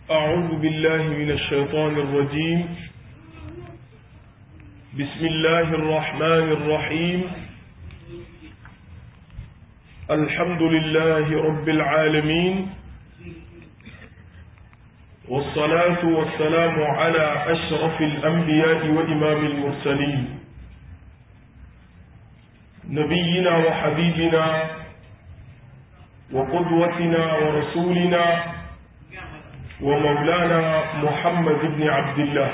أعوذ بالله من الشيطان الرجيم بسم الله الرحمن الرحيم الحمد لله رب العالمين والصلاة والسلام على أشرف الأنبياء وإمام المرسلين نبينا وحبيبنا وقدوتنا ورسولنا ومولانا محمد بن عبد الله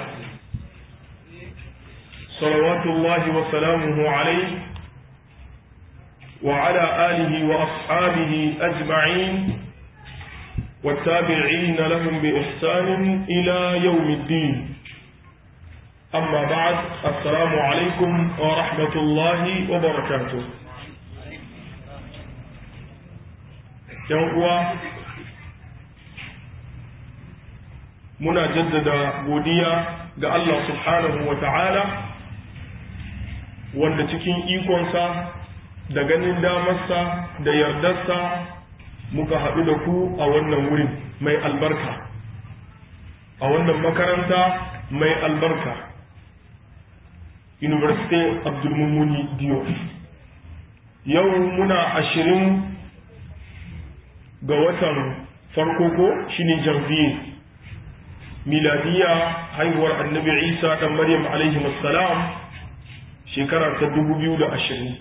صلوات الله وسلامه عليه وعلى آله وأصحابه أجمعين والتابعين لهم بإحسان إلى يوم الدين أما بعد السلام عليكم ورحمة الله وبركاته يوم muna jaddada godiya ga Allah subhanahu wa ta'ala wanda cikin ikonsa da ganin damarsa da yardarsa muka haɗu da ku a wannan wurin mai albarka a wannan makaranta mai albarka University Abdulmumuni Diyo yau muna ashirin ga watan farko ko shine janvier miladiya haihuwar annabi isa ɗan maryam alaihi salam shekara ta dubu biyu da ashirin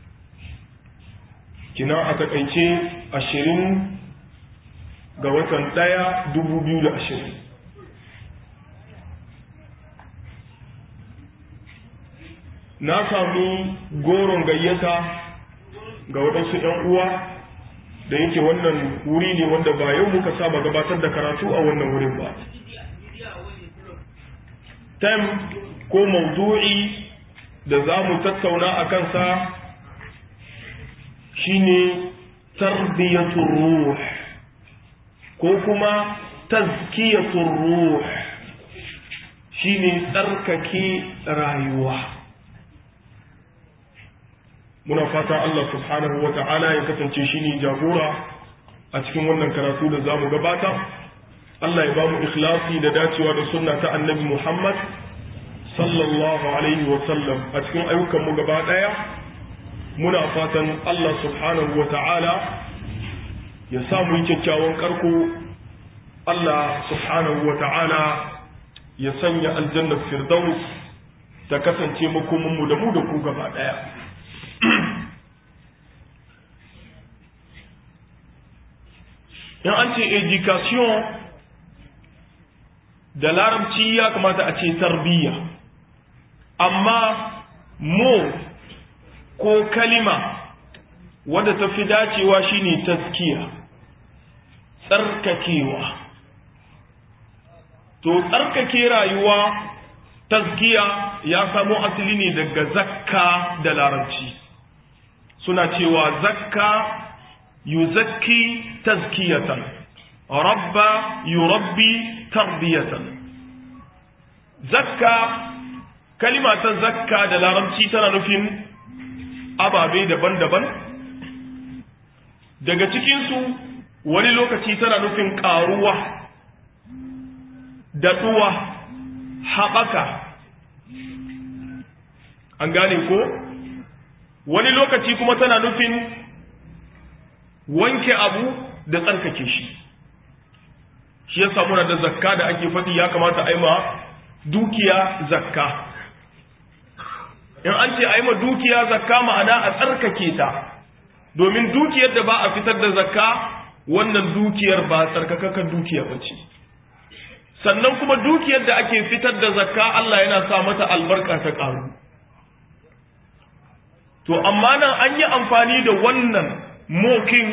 kina a takaice ashirin ga watan ɗaya dubu biyu da ashirin na sami goron gayyata ga waɗansu ‘yan uwa da yake wannan wuri ne wanda ba yau muka saba gabatar da karatu a wannan wurin ba tem ko maudu'i da za mu tattauna a kansa shine tarbiyatul ruh ko kuma tazkiyatul ruh shine tsarkake rayuwa muna fata Allah subhanahu wa ta'ala ya kasance shine jagora a cikin wannan karatu da za mu gabata Allah ya ba mu ikhlasi da dacewa da sunna ta annabi Muhammad sallallahu alaihi wa sallam a cikin ayyukan mu gaba daya muna fatan Allah subhanahu wa ta'ala ya sa mu yi kyakkyawan karko Allah subhanahu wa ta'ala ya sanya aljannar firdaus ta kasance makomin mu da mu da ku gaba daya in an ce education da larabci ya kamata a ce tarbiyya amma mo ko kalima wadda ta fi dacewa shine taskiya tsarkakewa to tsarkake rayuwa taskiya ya samo asali ne daga zakka da larabci suna cewa zakka yuzakki tazkiyatan rabba yurabbi tarbiyatan zakka kalima ta zakka da larabci tana nufin ababe daban-daban daga cikinsu wani lokaci tana nufin ƙaruwa daɗuwa haɓaka an gane ko wani lokaci kuma tana nufin wanke abu da tsarkake shi shi ya samu da zakka da ake faɗi ya kamata a yi ma dukiya zakka in an ce a yi ma dukiya zakka ma'ana a tsarkake ta domin dukiyar da ba a fitar da zakka wannan dukiyar ba tsarkakakan dukiya ba ce sannan kuma dukiyar da ake fitar da zakka Allah yana sa mata albarka ta ƙaru to amma nan an yi amfani da wannan mokin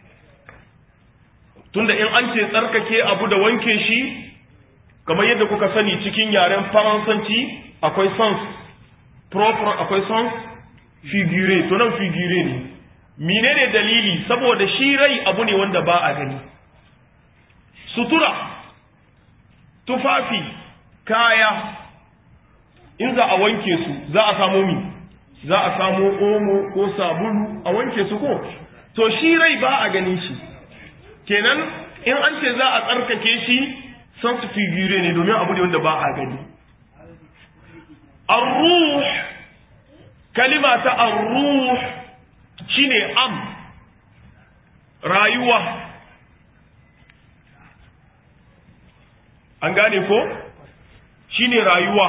tunda in an ce tsarkake abu da wanke shi kamar yadda kuka sani cikin yaren faransanci akwai sens proper akwai sens figure to nan figure ne menene dalili saboda shi rai abu ne wanda ba a gani sutura tufafi kaya in za a wanke su za a samu mi za a samu omo ko sabulu a wanke su ko to shi rai ba a ganin shi kenan in an ce za a tsarkake shi sans figure ne domin abu ne wanda ba a gani ar-ruh kalima ta ar-ruh shine am rayuwa an gane ko shine rayuwa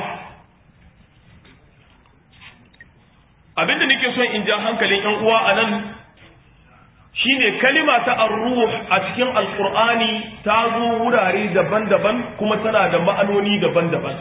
abinda nake son in ja hankalin yan uwa anan shine kalima ta ar-ruh a cikin alqur'ani ta zo wurare daban-daban kuma tana da ma'anoni daban-daban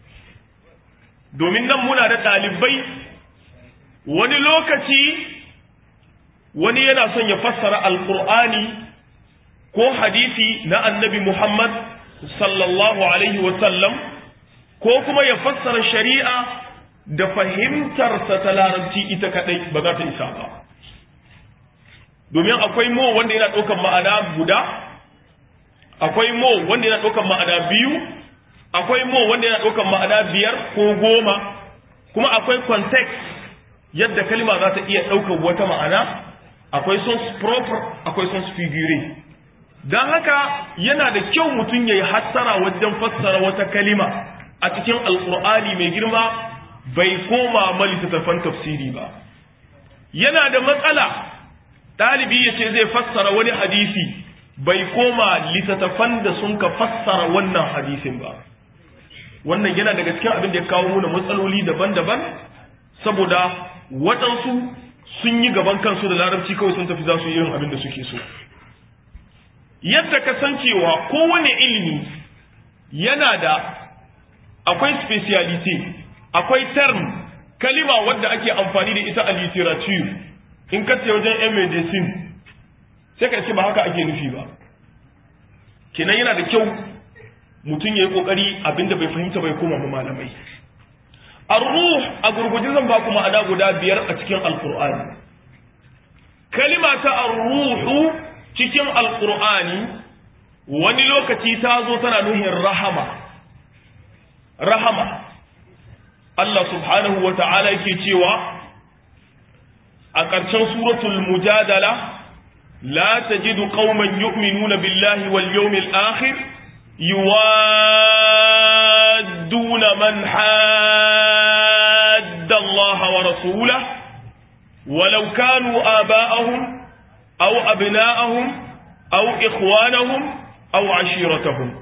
domin nan muna da ɗalibai wani lokaci wani yana son ya fassara alqur'ani ko hadisi na annabi Muhammad sallallahu alaihi wa sallam ko kuma ya fassara shari'a da fahimtarsa ta larabci ita kadai ba za ta isa ba domin akwai mo wanda yana ɗaukan ma'ana guda akwai mo wanda yana ɗaukan ma'ana biyu akwai mo wanda yana ɗaukan ma'ana biyar ko goma kuma akwai context yadda kalma za ta iya ɗaukar wata ma'ana akwai sons proper akwai sons figure don haka yana da kyau mutum ya yi hattara wajen fassara wata kalima a cikin alkur'ani mai girma bai koma ma littattafan tafsiri ba yana da matsala ɗalibi ya ce zai fassara wani hadisi bai koma littattafan da sun ka fassara wannan hadisin ba wannan yana daga cikin abin da ya kawo muna matsaloli daban-daban saboda waɗansu sun yi gaban kansu da larabci kawai sun tafi za su yi irin abin da suke so yadda ka san cewa kowane ilimi yana da akwai speciality akwai term kalima wadda ake amfani da ita a literature in ka ce wajen yan medicine sai ka ce ba haka ake nufi ba kenan yana da kyau mutum ya yi kokari abinda bai fahimta bai koma malamai ar-ruh a gurgujin zan ba ku ma'ana guda biyar a cikin alqur'ani kalima ta ar-ruhu cikin alqur'ani wani lokaci ta zo tana nuhin rahama rahama Allah subhanahu wa ta'ala yake cewa a ƙarshen suratul mujadala la tajidu qauman yu'minuna billahi wal yawmil akhir yuwadduna man hadda Allah wa rasulahu ولو كانوا آباءهم أو أبناءهم أو إخوانهم أو عشيرتهم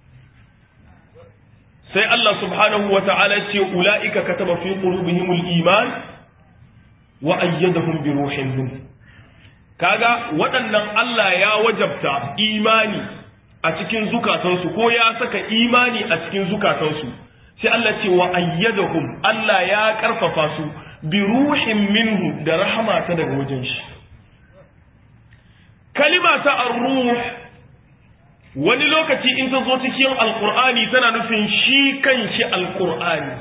sai Allah subhanahu wa ta'ala ce ula'ika kataba fi qulubihimul iman wa ayyadahum bi ruhin min kaga waɗannan Allah ya wajabta imani a cikin zukatansu ko ya saka imani a cikin zukatansu sai Allah ce wa ayyadahum Allah ya karfafa su bi ruhin minhu da rahama ta daga wajen shi kalima ta ar-ruh wani lokaci in ta zo cikin alkur'ani tana nufin shi kanshi alkur'ani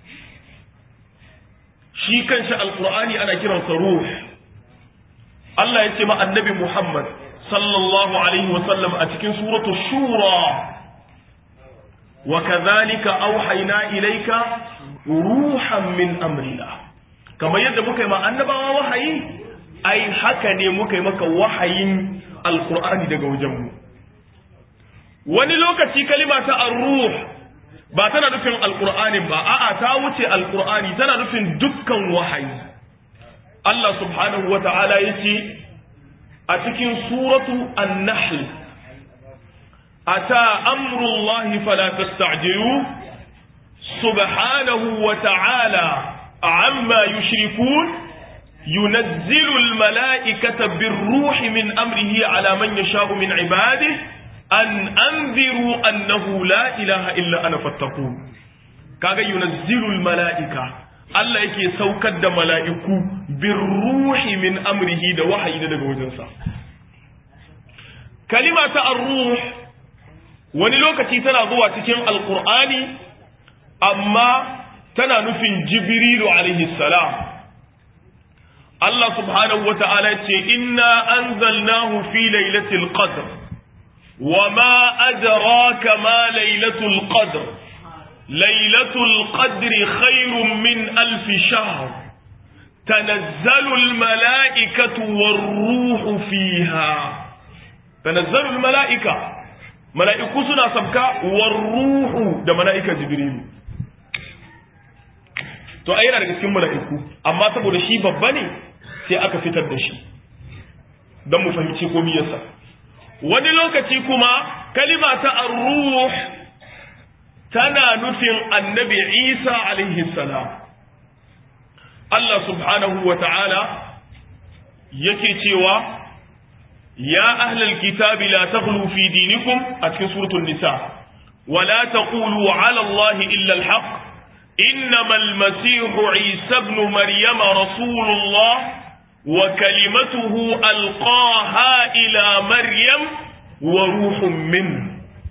shi kanshi alkur'ani ana kiransa ruh Allah ya ce ma annabi Muhammad sallallahu alaihi wasallam a cikin suratu shura wa kadhalika auhayna ilayka ruhan min amrina kamar yadda muka yi ma annabawa wahayi ai haka ne muka yi maka wahayin alkur'ani daga wajenmu wani lokaci kalima ta ar-ruh ba tana nufin alqur'ani ba a'a ta wuce alqur'ani tana nufin dukkan wahayi Allah subhanahu wata'ala yace a cikin suratu an-nahl ata amrullahi fala tasta'jilu subhanahu wata'ala amma yushrikun ينزل الملائكة بالروح من أمره على من يشاء من عباده an anziru annahu la ilaha illa ana fattaqun kaga yunazzilul mala'ika Allah yake saukar da mala'iku bir ruhi min amrihi da wahayi daga wajensa kalima ta ar-ruh wani lokaci tana zuwa cikin alqur'ani amma tana nufin jibrilu alaihi salam Allah subhanahu wa ta'ala ce inna anzalnahu fi lailatul qadr وما أدراك ما ليلة القدر ليلة القدر خير من ألف شهر تنزل الملائكة والروح فيها تنزل الملائكة mala'iku suna sabka war ruhu da mala'ika jibrilu to ai yana daga cikin mala'iku amma saboda shi babba ne sai aka fitar da shi don mu fahimci komai yasa wani lokaci kuma kalima ta ar-ruh tana nufin annabi Isa alaihi salam Allah subhanahu wa ta'ala yake cewa ya ahlal kitabi la taghlu fi dinikum a cikin suratul nisa wa la taqulu ala allahi illa al-haq إنما المسيح عيسى ابن مريم رسول الله وكلمته ألقاها إلى مريم وروح منه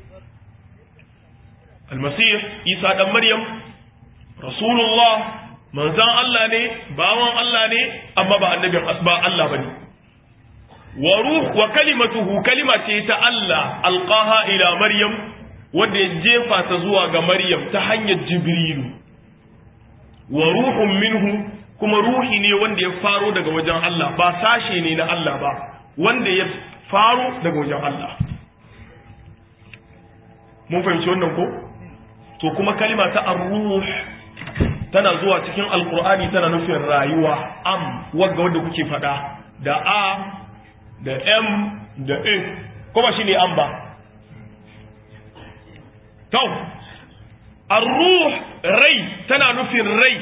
المسيح عيسى ابن مريم رسول الله من زان الله ne bawan Allah ne amma ba annabin ba Allah bane wa ruh wa kalimatuhu kalima ce ta Allah alqaha ila maryam wanda ya jefa ta zuwa ga maryam ta hanyar jibrilu wa ruhun minhu kuma ruhi ne wanda ya faro daga wajen Allah ba sashe ne na Allah ba wanda ya faro daga wajen Allah mun fahimci wannan ko to kuma kalima ta ar-ruh tana zuwa cikin alqur'ani tana nufin rayuwa am wanda wanda kuke fada da a da m da e kuma shine am ba to ar-ruh rai tana nufin rai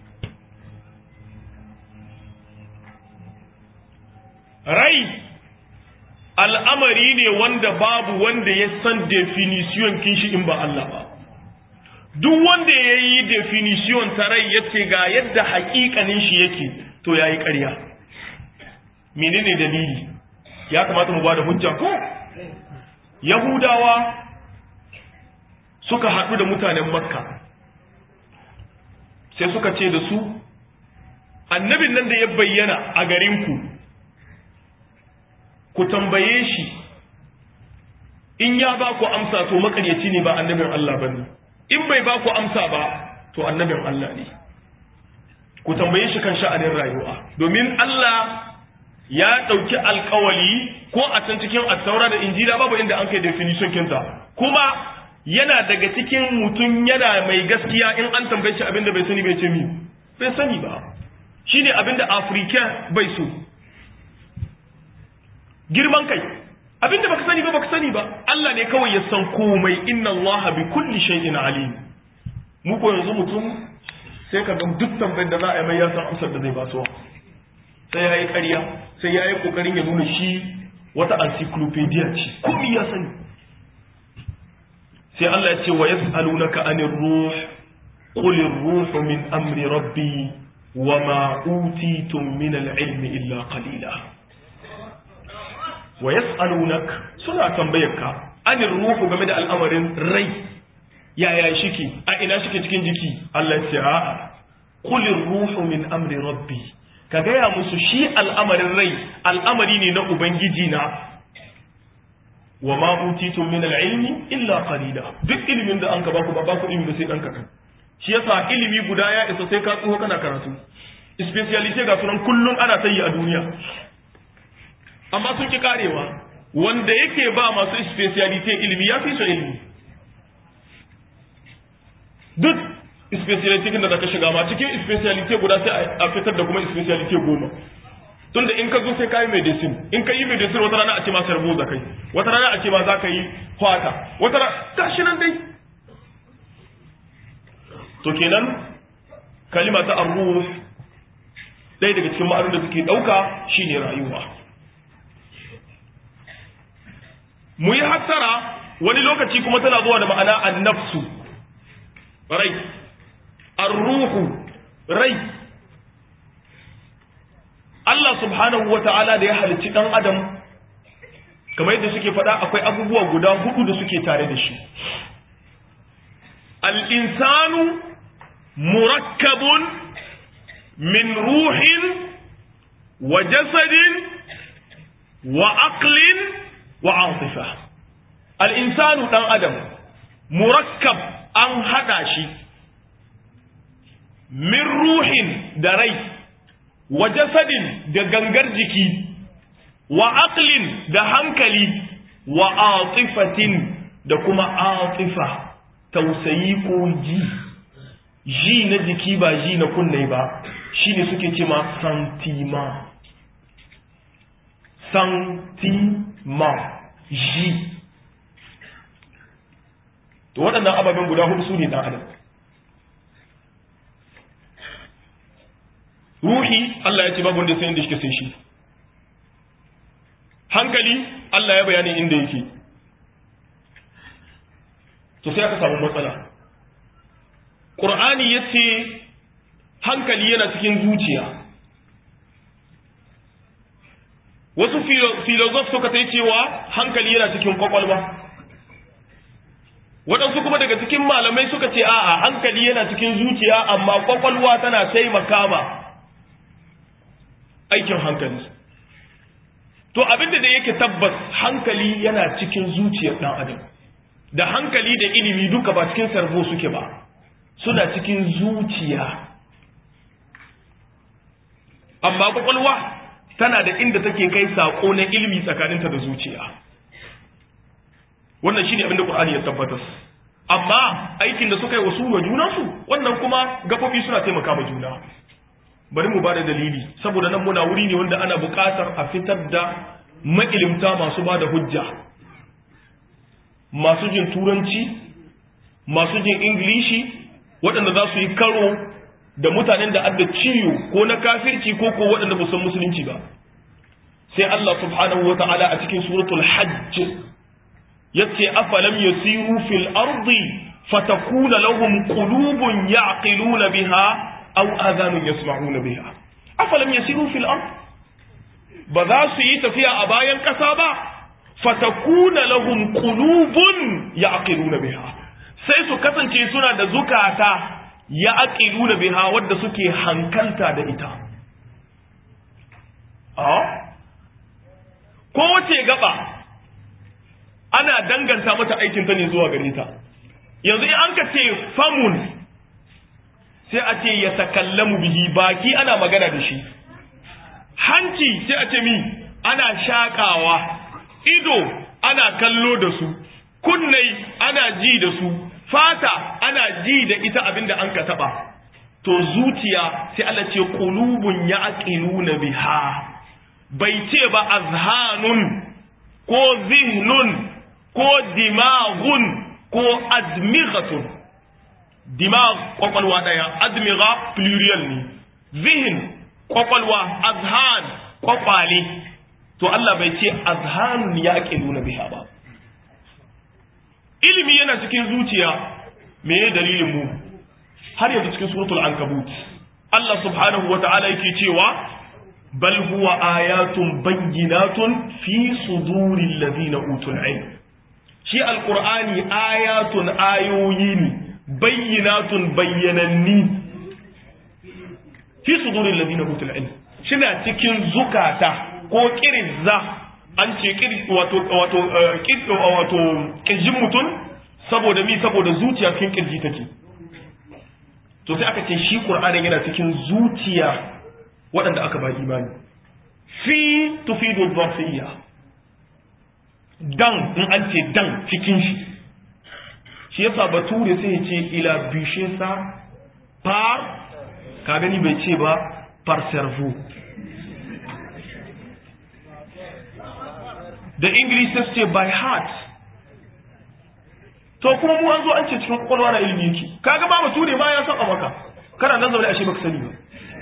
rai al'amari ne wanda babu wanda ya san definition kinshi in ba Allah ba duk wanda ya yi definition ta rai ya ce ga yadda hakikanin shi yake to ya yi ƙarya menene dalili ya kamata mu ba da hujja ko yahudawa suka haɗu da mutanen makka sai suka ce da su annabin nan da ya bayyana a garinku ku tambaye shi in ya ba ku amsa to makaryaci ne ba annabin Allah ba ne in bai ba ku amsa ba to annabin Allah ne ku tambaye shi kan sha'anin rayuwa domin Allah ya ɗauki alkawali ko a can cikin attaura da injila babu inda an kai definition kinta kuma yana daga cikin mutum yana mai gaskiya in an tambaye shi abinda bai sani bai ce mi bai sani ba shine abinda afirka bai so girman kai abinda baka sani ba baka sani ba Allah ne kawai ya san komai inna Allah bi kulli shay'in alim mu ko yanzu mutum sai ka ga duk tambayar da za a yi mai ya san amsar da zai basuwa sai yayi ƙarya sai yayi kokarin ya nuna shi wata encyclopedia ce komai ya sani sai Allah ya ce wa yas'alunaka anir ruh qul ar-ruhu min amri rabbi wa ma utitum min al-ilmi illa qalila wa yas'alunak suna tambayarka anir ruhu game da al'amarin rai yaya shike a ina shike cikin jiki Allah ya ce a'a qul ar-ruhu min amri rabbi ka gaya musu shi al'amarin rai al'amari ne na ubangiji na wa ma utitum min al-ilmi illa qalila duk ilimin da an ka baku ba baku ilimi sai dan kakan shi yasa ilimi guda ya isa sai ka tsoho kana karatu speciality ga sunan kullun ana tayi a duniya amma sun ki karewa wanda yake ba masu speciality ilimi ya fi su ilimi duk speciality da zaka shiga ma cikin speciality guda sai a fitar da kuma speciality goma tunda in ka zo sai ka yi medicine in ka yi medicine wata rana a ce ma sarbo za kai wata rana a ce ma za ka yi kwata wata rana gashi nan dai to kenan kalima ta arruh ɗaya daga cikin ma'anar da suke ɗauka shine rayuwa mu yi hattara wani lokaci kuma tana zuwa da ma'ana annafsu rai arruhu rai Allah subhanahu wa ta'ala da ya halicci ɗan adam kamar yadda suke faɗa akwai abubuwa guda hudu da suke tare da shi al'insanu murakkabun min ruhin wa jasadin wa aqlin wa atifa al'insanu ɗan adam murakkab an haɗa shi min ruhin da rai wa jasadin da gangar jiki wa aqlin da hankali wa atifatin da kuma atifa tausayi ko ji ji na jiki ba ji na kunne ba shine suke ce ma santima santima ji to waɗannan ababen guda hudu su ne ɗan adam ruhi Allah ya ce babu wanda sai inda shi sai shi hankali Allah ya bayani inda yake to sai aka samu matsala Qur'ani ya ce hankali yana cikin zuciya wasu filozof suka ta cewa hankali yana cikin kwakwalwa waɗansu kuma daga cikin malamai suka ce a'a hankali yana cikin zuciya amma kwakwalwa tana taimaka ma aikin hankali to abinda da yake tabbas hankali yana cikin zuciyar ɗan adam da hankali da ilimi duka ba cikin sarbo suke ba suna cikin zuciya amma kwakwalwa tana da inda take kai saƙo na ilimi tsakaninta da zuciya wannan shine abin da Qur'ani ya tabbatar amma aikin da suka yi wasu wa junansu wannan kuma gafofi suna taimaka ma juna bari mu bada dalili saboda nan muna wuri ne wanda ana buƙatar a fitar da ma'ilimta masu bada hujja masu jin turanci masu jin ingilishi waɗanda za su yi karo da mutanen da adda ciwo ko na kafirci ko ko waɗanda ba san musulunci ba sai Allah subhanahu wa ta'ala a cikin suratul hajj yace afalam yasiru fil ardi fatakuna lahum qulubun ya'qiluna biha aw adhanun yasma'una biha afalam yasiru fil ard ba za su yi tafiya a bayan kasa ba fatakuna lahum qulubun ya'qiluna biha sai su kasance suna da zukata ya'qiluna biha wadda suke hankalta da ita a ko wace gaba ana danganta mata aikin ta ne zuwa gare ta yanzu in an ka ce famun sai a ce ya takallamu bihi baki ana magana da shi hanci sai a ce mi ana shakawa ido ana kallo da su kunnai ana ji da su fata ana ji da ita abinda an ka taba to zuciya sai Allah ce qulubun ya'qiluna biha bai ce ba azhanun ko zihnun ko dimaghun ko admighatun dimag kwakwalwa daya admigha plurial ne zihin kwakwalwa azhan kwakwale to Allah bai ce azhanun ya ake nuna biha ba ilimi yana cikin zuciya me ya dalilin mu har yanzu cikin suratul ankabut Allah subhanahu wa ta'ala yake cewa bal huwa ayatun bayyinatun fi suduril ladina utul ilm shi alqur'ani ayatun ayoyi ne bayyinatun bayyananni fi sudurin ladina utul ilm shina cikin zukata ko kirizza an ce wato wato wato kirjin mutum saboda mi saboda zuciya cikin kirji take to sai aka ce shi qur'ani yana cikin zuciya waɗanda aka ba imani fi tufidu dhafiyya dan in an ce dan cikin shi shi yasa bature sai ya ce ila bishe sa par ka gani bai ce ba par cerveau da english sai ce by heart to kuma mu an zo an ce cikin kwakwalwa na ilimi yake kaga ba bature ma ya saba maka kana nan zaune ashe baka sani ba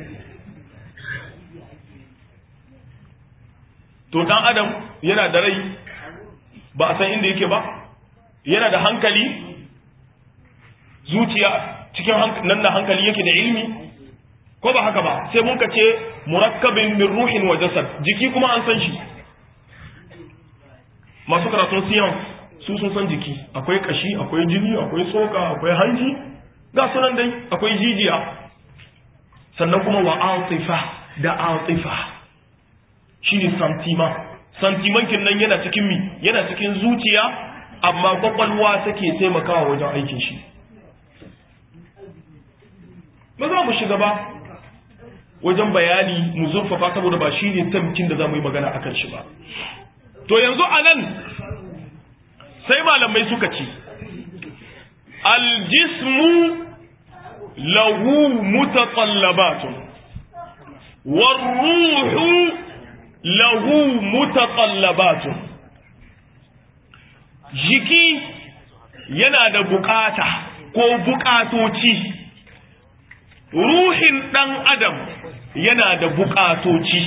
to dan adam yana da rai ba a san inda yake ba yana da hankali zuciya cikin nan da hankali yake da ilmi ko ba haka ba sai mun ce murakkabin min ruhin wa jasad jiki kuma an san shi masu karatun siyan su sun san jiki akwai kashi akwai jini akwai tsoka akwai hanji ga sunan dai akwai jijiya sannan kuma wa atifa da atifa shine santima santimankin nan yana cikin mi yana cikin zuciya amma kwakwalwa take taimakawa wajen aikin shi ba za mu shiga ba wajen bayani mu zurfafa saboda ba shi ne tamkin da za mu yi magana akan shi ba to yanzu a nan sai malamai suka ce aljismu lahu mutaqallabatun warruhu lahu mutaqallabatun jiki yana da bukata ko bukatoci ruhin dan adam yana da bukatoci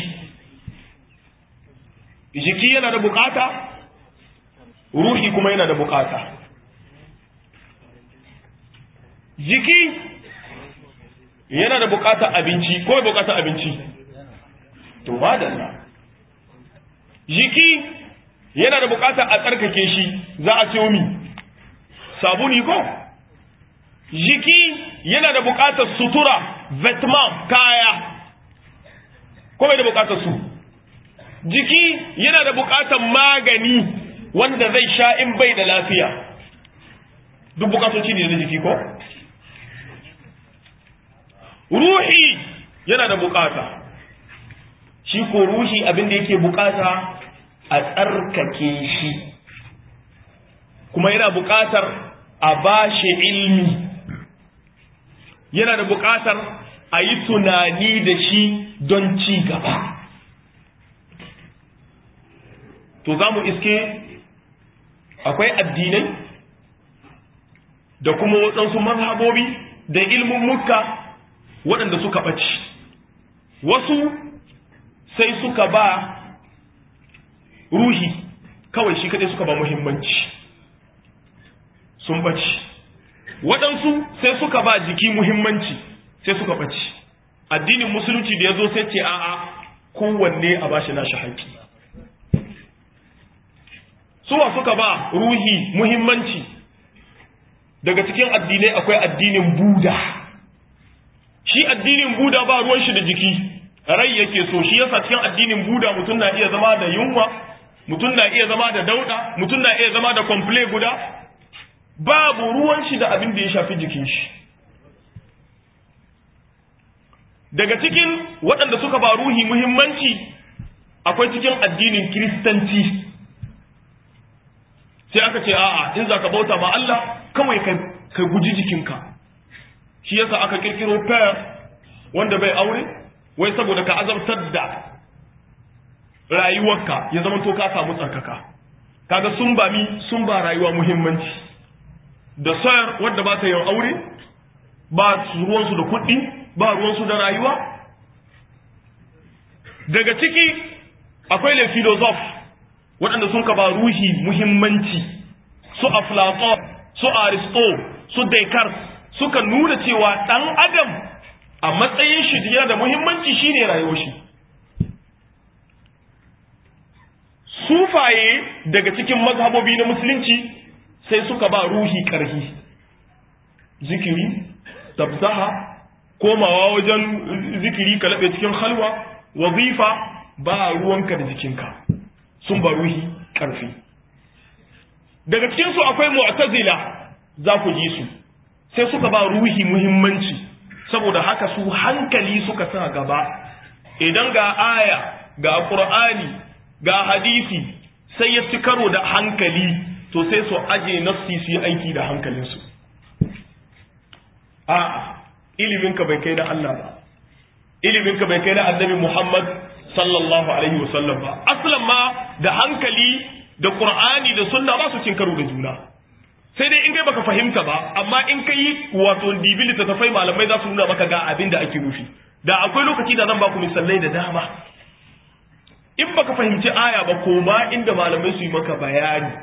jiki yana da bukata ruhi kuma yana da bukata jiki yana da bukatar abinci ko bukatar abinci to madalla jiki yana da bukatar a tsarkake shi za a ce mi sabuni ko jiki yana da bukatar sutura vetman kaya ko bai da bukatar su jiki yana da bukatar magani wanda zai sha in bai da lafiya duk bukatoci ne na jiki ko ruhi yana da bukata shi ko ruhi abin da yake bukata a tsarkake shi kuma yana bukatar a bashi ilmi yana da bukatar a yi tunani da shi don ci gaba to za mu iske akwai addinai da kuma waɗansu mazhabobi da ilmin muka waɗanda suka ɓaci wasu sai suka ba ruhi kawai shi kaɗai suka ba muhimmanci sun ɓaci waɗansu sai suka ba jiki muhimmanci sai suka ɓaci addinin musulunci da ya zo sai ce a'a kowanne a bashi nashi haƙƙi suwa suka ba ruhi muhimmanci daga cikin addinai akwai addinin buda shi addinin buda ba ruwan shi da jiki rai yake so shi yasa cikin addinin buda mutum na iya zama da yunwa mutum na iya zama da dauda mutum na iya zama da komple guda babu ruwan shi da abin da ya shafi jikin shi daga cikin waɗanda suka ba ruhi muhimmanci akwai cikin addinin kiristanci sai aka ce a'a in za ka bauta ma Allah kawai ka guji jikinka shi yasa aka kirkiro pair wanda bai aure wai saboda ka azabtar da rayuwarka ya zama to ka samu tsarkaka kaga sun ba mi sun ba rayuwa muhimmanci da sayar wadda ba ta yin aure ba ruwansu da kuɗi ba ruwansu da rayuwa daga ciki akwai le filosof waɗanda sun ka ba ruhi muhimmanci su aflaton su aristo su descartes suka nuna cewa ɗan adam a matsayin shi yana da muhimmanci shine rayuwar shi sufaye daga cikin mazhabobi na musulunci sai suka ba ruhi ƙarfi zikiri tabzaha komawa wajen zikiri ka laɓe cikin halwa wazifa ba ruwanka da jikinka sun ba ruhi ƙarfi daga cikinsu akwai mu'tazila za ku ji su sai suka ba ruhi muhimmanci saboda haka su hankali suka sa gaba idan ga aya ga qur'ani ga hadisi sai ya ci karo da hankali to sai su aje nafsi su yi aiki da hankalinsu a iliminka bai kai na Allah ba iliminka bai kai na annabi Muhammad sallallahu alaihi wasallam ba aslan ma da hankali da qur'ani da sunna ba su cin karo da juna sai dai in kai baka fahimta ba amma in kai wato dibi littattafai malamai za su nuna maka ga abin da ake nufi da akwai lokaci da zan baku misalai da dama in baka fahimci aya ba ko ba inda malamai su yi maka bayani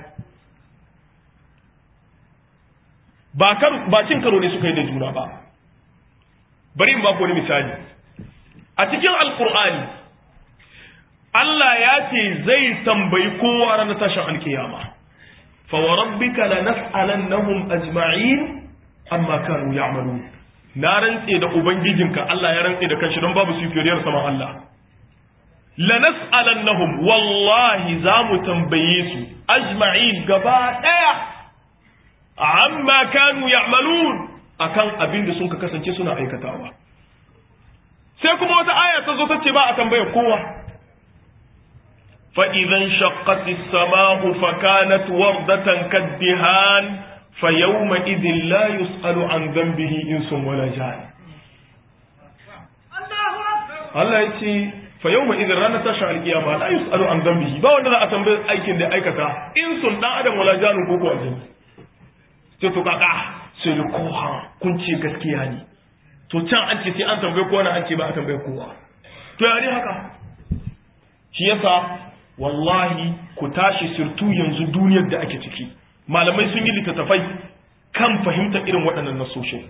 ba kar ba cin karo ne suka yi da juna ba bari in baku wani misali a cikin alkur'ani Allah ya ce zai tambayi kowa ranar tashin alkiyama fa wa rabbika lanas'alannahum ajma'in amma kanu ya'malun na rantse da ubangijinka Allah ya rantse da kanshi don babu sufiyar saman Allah lanas'alannahum wallahi za mu tambaye su ajma'in gaba daya amma kanu ya'malun akan abin da sun ka kasance suna aikatawa sai kuma wata aya ta zo ta ce ba a tambayar kowa fa idan shaqqati as-sama'u fa kanat wardatan kaddihan fa yawma idhin la yus'alu an dhanbihi insun wala jan Allah ya ce fa yawma idhin ranar tashin alkiyama la yus'alu an dhanbihi ba wanda za a tambaye aikin da aikata insun dan adam wala janun ko ko aljanna sai to kaka sai da koha kun ce gaskiya ne to can an ce sai an tambaye kowa na an ce ba a tambaye kowa to ya ne haka shi yasa wallahi ku tashi sirtu yanzu duniyar da ake ciki malamai sun yi littattafai kan fahimtar irin waɗannan nasoshin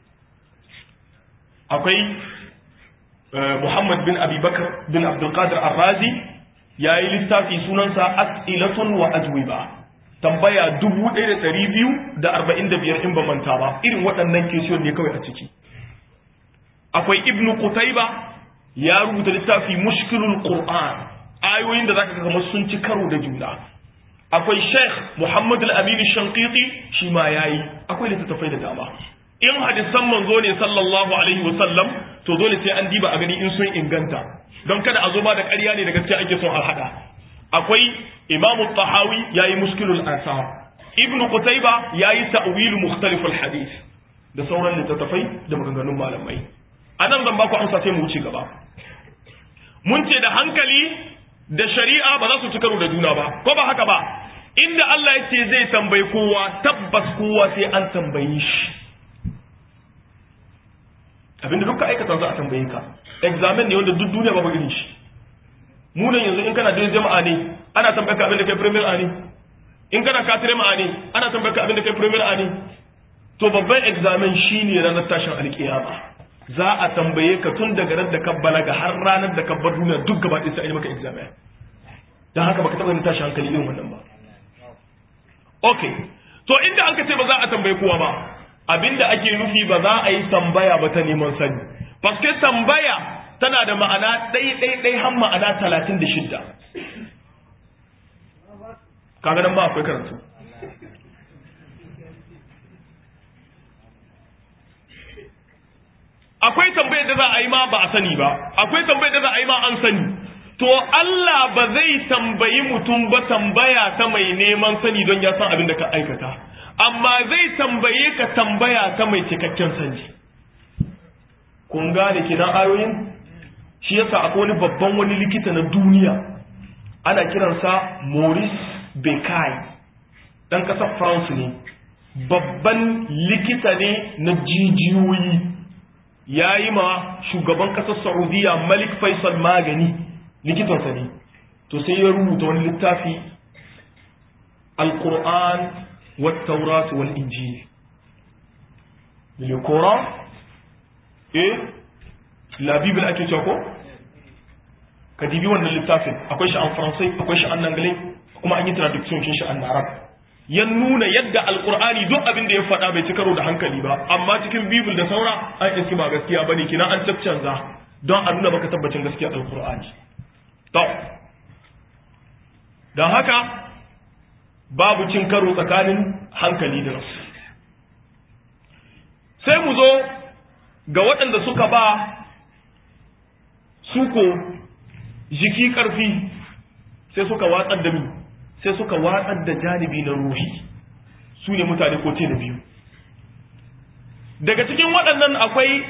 akwai Muhammad bin Abi Bakar bin Abdul Qadir Ar-Razi yayi littafi sunansa As'ilatun wa Ajwiba tambaya dubu ɗaya da ɗari biyu da arba'in da biyar in ba manta ba irin waɗannan kesiyon ne kawai a ciki akwai ibn Qutayba ya rubuta littafi mushkilul Qur'an ayoyin da zaka ga kamar sun ci karo da juna akwai Sheikh Muhammad al-Amin Shanqiti shi ma yayi akwai littattafai da dama in hadisan manzo ne sallallahu alaihi wa sallam to dole sai an diba a gani in sun inganta don kada a zo ba da ƙarya ne da gaskiya ake son a hada akwai imam tahawi yayi muskilul ansar ibnu qutayba yayi ta'wil mukhtalif al hadith da sauran littattafai da maganganun malamai anan zan baku amsa sai mu wuce gaba mun ce da hankali da shari'a ba za su ci karo da juna ba ko ba haka ba inda Allah ya ce zai tambayi kowa tabbas kowa sai an tambaye shi abinda dukkan aikata za a tambaye ka examen ne wanda duk duniya babu irin shi mu nan yanzu in kana da jama'a ne ana tambaye ka abin da kai premier a ne in kana katire ma ne ana tambaye ka abin da kai premier a ne to babban examen shine ranar tashin alkiyama za a tambaye ka tun daga ran da ka balaga har ranar da ka bar duniya duk gaba ɗaya sai an yi maka examen dan haka baka taɓa yin tashin hankali irin wannan ba okay to inda an ka ce ba za a tambaye kowa ba abinda ake nufi ba za a yi tambaya ba ta neman sani paske tambaya tana da ma'ana ɗai-ɗai-ɗai har ma'ana talatin da shidda kaga nan ba akwai karatu akwai tambayar da za a yi ma ba a sani ba akwai tambayar da za a yi ma an sani to Allah ba zai tambayi mutum ba tambaya ta mai neman sani don ya san abin da ka aikata amma zai tambaye ka tambaya ta mai cikakken sani kun gane kinan ayoyin shi yasa akwai wani babban wani likita na duniya ana kiransa Maurice Bucaille dan kasar France ne babban likita ne na jijiyoyi ya yi ma shugaban kasar Saudiya Malik Faisal magani likitansa ne to sai ya rubuta wani littafi Al-Qur'an والتوراة والإنجيل le Coran et la Bible ake cewa ko ka dibi wannan littafin akwai shi an faransai akwai shi an anglais kuma an yi traduction kin shi an arab ya nuna yadda alqur'ani duk abin da ya faɗa bai ci karo da hankali ba amma cikin bible da saura an iski ba gaskiya bane kina an caccanza don a nuna baka tabbacin gaskiya alqur'ani to don haka babu cin karo tsakanin hankali da rasu sai mu zo ga waɗanda suka ba suko jiki ƙarfi sai suka watsar da mi sai suka watsar da janibi na ruhi su ne mutane ko ce da biyu daga cikin waɗannan akwai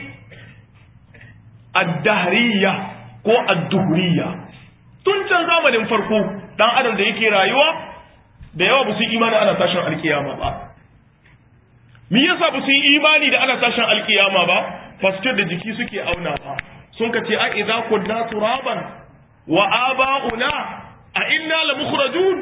addahariya ko adduhuriya tun can zamanin farko ɗan adam da yake rayuwa da yawa ba su yi imani ana tashin alkiyama ba me yasa ba su yi imani da ana tashin alkiyama ba fasike da jiki suke auna ba sun ka ce a idza kunna turaban wa aba'una a inna la mukhrajun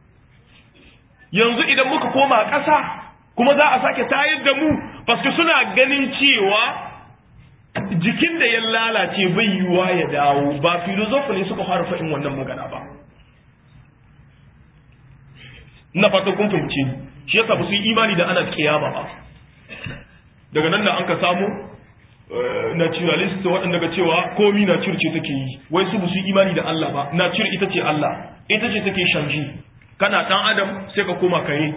yanzu idan muka koma ƙasa kuma za a sake tayar da mu paske suna ganin cewa jikin da ya lalace bai yiwuwa ya dawo ba filozofi ne suka fara faɗin wannan magana ba na fata kun fahimci shi yasa ba su yi imani da ana kiyama ba daga nan da an ka samu naturalist waɗanda ga cewa komi nature ce take yi wai su ba su yi imani da Allah ba nature ita ce Allah ita ce take shanji kana ɗan adam sai ka koma kare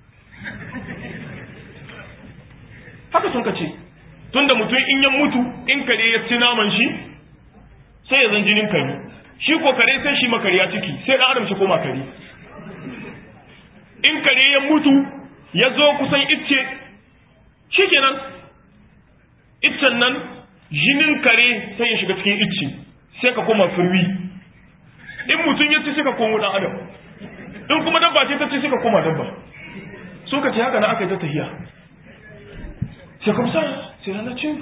haka sun ka ce tunda mutum in ya mutu in kare ya ci naman shi sai ya zan jinin kare shi ko kare sai shi makariya ciki sai dan adam shi koma kare in kare ya mutu ya zo kusan icce shikenan iccen nan jinin kare sai ya shiga cikin icce sai ka koma firwi in mutum ya ci sai ka komo dan adam in kuma dabba ce ta ci sai ka koma dabba so ka ce haka na aka yi ta tahiya sai kuma sa sai na ce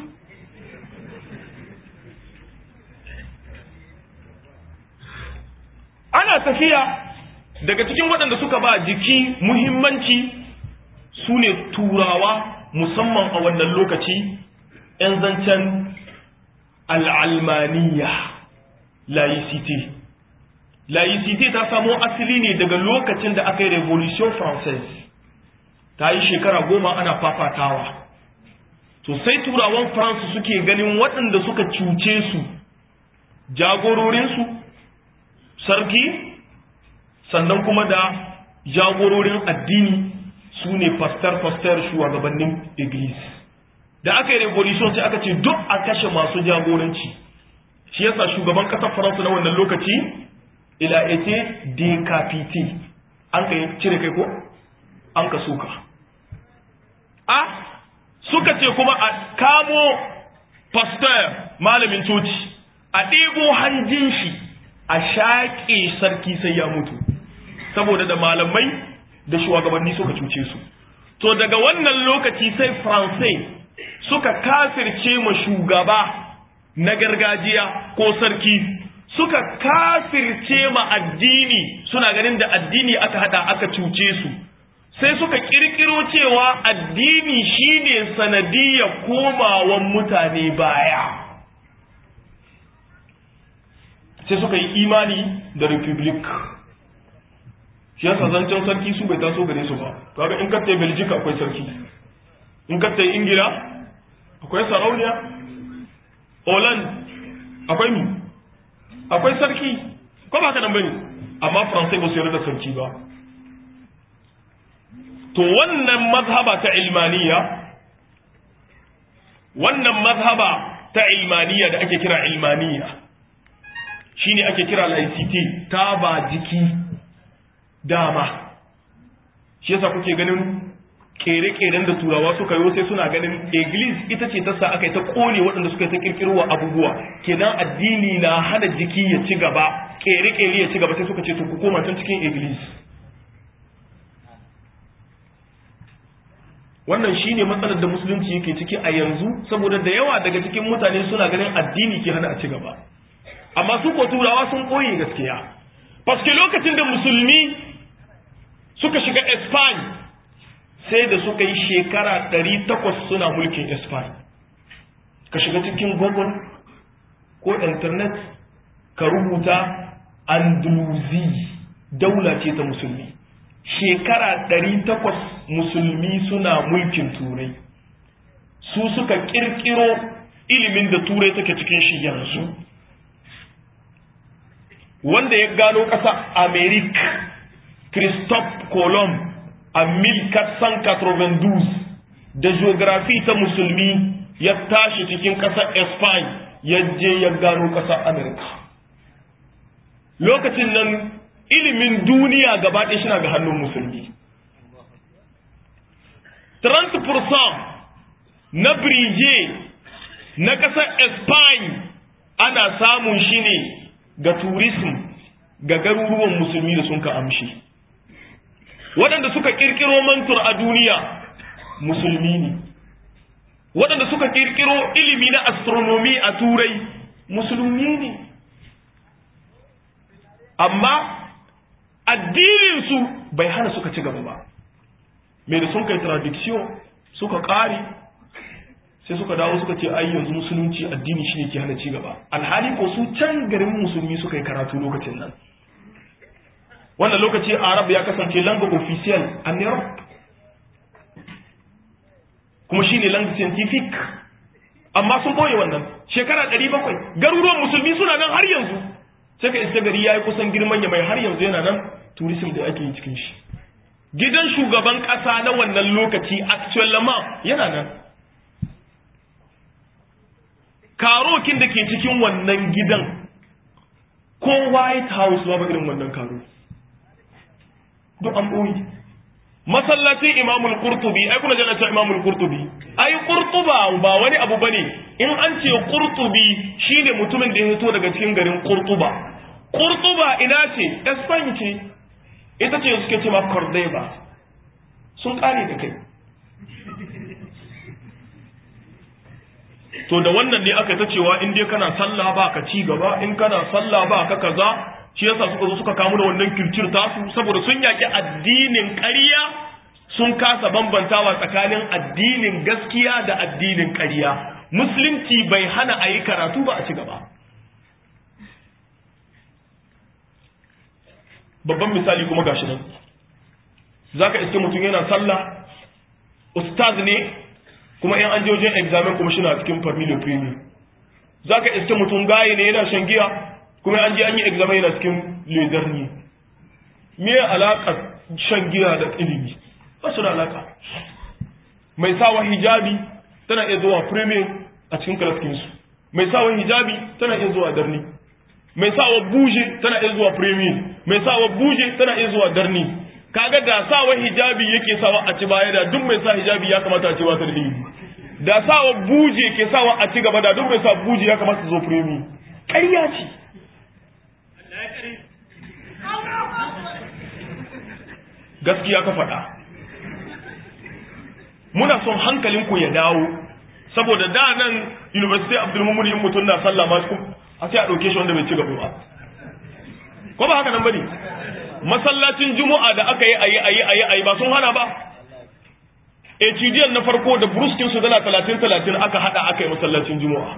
ana tafiya daga cikin waɗanda suka ba jiki muhimmanci su ne turawa musamman a wannan lokaci 'yan zancen al'almaniya laicite laicite ta samo asali ne daga lokacin da aka yi revolution française ta yi shekara goma ana fafatawa to sai turawan france suke ganin waɗanda suka cuce su jagororinsu sarki sannan kuma da jagororin addini su ne fastar-fastar shugabannin iglis da aka yi revolution sai aka ce duk a kashe masu jagoranci shi yasa shugaban ƙasar faransa na wannan lokaci ila ete decapite an ka cire kai ko an ka suka a suka ce kuma a kamo pastor malamin coci a ɗebo hanjin shi a shaƙe sarki sai ya mutu saboda da malamai da shugabanni suka cuce su to daga wannan lokaci sai faransai suka kafirce ma shugaba na gargajiya ko sarki suka kafirce ma addini suna ganin da addini aka hada aka cuce su sai suka kirkiro cewa addini shine sanadiyar komawan mutane baya sai suka yi imani da republic shi yasa zancen sarki su bai taso gare su ba kaga in kattai belgica akwai sarki in kattai ingila akwai sarauniya holland akwai mi akwai sarki ko ba ka nan bane amma faransai ba su yarda da sarki ba to wannan mazhaba ta ilmaniya wannan mazhaba ta ilmaniya da ake kira ilmaniya shine ake kira laicite ta ba jiki dama shi yasa kuke ganin kere-keren da turawa suka yi sai suna ganin iglis ita ce ta sa aka yi ta kone waɗanda suka yi ta kirkirowa abubuwa kenan addini na hana jiki ya ci gaba kere-kere ya ci gaba sai suka ce to ku koma tun cikin iglis wannan shine matsalar da musulunci yake ciki a yanzu saboda da yawa daga cikin mutane suna ganin addini ke hana a ci gaba amma su ko turawa sun koyi gaskiya paske lokacin da musulmi suka shiga Spain sai da suka yi shekara 800 suna mulkin Spain ka shiga cikin google ko internet ka rubuta andalusi daula ce ta musulmi shekara 800 musulmi suna mulkin turai su suka kirkiro ilimin da turai take cikin shi yanzu wanda ya gano ƙasa america christophe colomb a 1492 da geography ta musulmi ya tashi cikin ƙasar spain ya je ya gano ƙasar america lokacin nan ilimin duniya gaba ɗaya shina ga hannun musulmi 30% na birije na ƙasar spain ana samun shi ne ga tourism ga garuruwan musulmi da sun ka amshi waɗanda suka ƙirƙiro mantur a duniya musulmi ne waɗanda suka ƙirƙiro ilimi na astronomy a turai musulmi ne amma addininsu bai hana suka ci gaba ba mai da sun kai tradiction suka ƙare sai suka dawo suka ce ai yanzu musulunci addini shine ke hana ci gaba alhali ko su can garin musulmi suka yi karatu lokacin nan wannan lokaci arab ya kasance langa official a europe kuma shine langa scientific amma sun boye wannan shekara 700 garuruwan musulmi suna nan har yanzu sai ka iska gari yayi kusan girman ya mai har yanzu yana nan tourism da ake yi cikin shi gidan shugaban kasa na wannan lokaci actual lama yana nan karokin da ke cikin wannan gidan ko white house babu irin wannan karo duk an ɓoye masallacin imamul qurtubi ai kuna jana ta imamul qurtubi ai qurtuba ba wani abu bane in an ce qurtubi shine mutumin da ya fito daga cikin garin qurtuba qurtuba ina ce Spain ce ita ce suke cewa Cordoba sun kare da kai to da wannan ne aka ta cewa in dai kana sallah ba ka ci gaba in kana sallah ba ka kaza shi yasa suka zo suka kamu da wannan kirkir tasu saboda sun yaki addinin ƙarya sun kasa bambantawa tsakanin addinin gaskiya da addinin ƙarya musulunci bai hana a yi karatu ba a ci gaba babban misali kuma gashi nan zaka iske mutum yana sallah ustaz ne kuma in an je wajen examen kuma shi na cikin family premium zaka iske mutum gaye ne yana shan giya kuma an je an yi examen yana cikin ledar ne me alaƙar shan giya da ilimi ba su da alaƙa mai sawa hijabi tana iya zuwa premium a cikin kalaskinsu mai sawa hijabi tana iya zuwa darni mai sawa buje tana iya zuwa premium mai sawa buje tana iya zuwa darni kaga da sawa hijabi yake sawa a ci baya da duk mai sa hijabi ya kamata a ci ba ta da ilimi da sawa buje ke sawa a ci gaba da duk mai sa buje ya kamata zo premium ƙarya ce gaskiya ka faɗa muna son hankalinku ya dawo saboda da nan university abdulmumuni in mutum na sallah ma a sai a ɗauke shi wanda bai ci gaba ba ko ba haka nan bane masallacin juma'a da aka yi ayi ayi ayi ayi ba sun hana ba HDL na farko da bruskin su dala 30 30 aka hada aka yi masallacin juma'a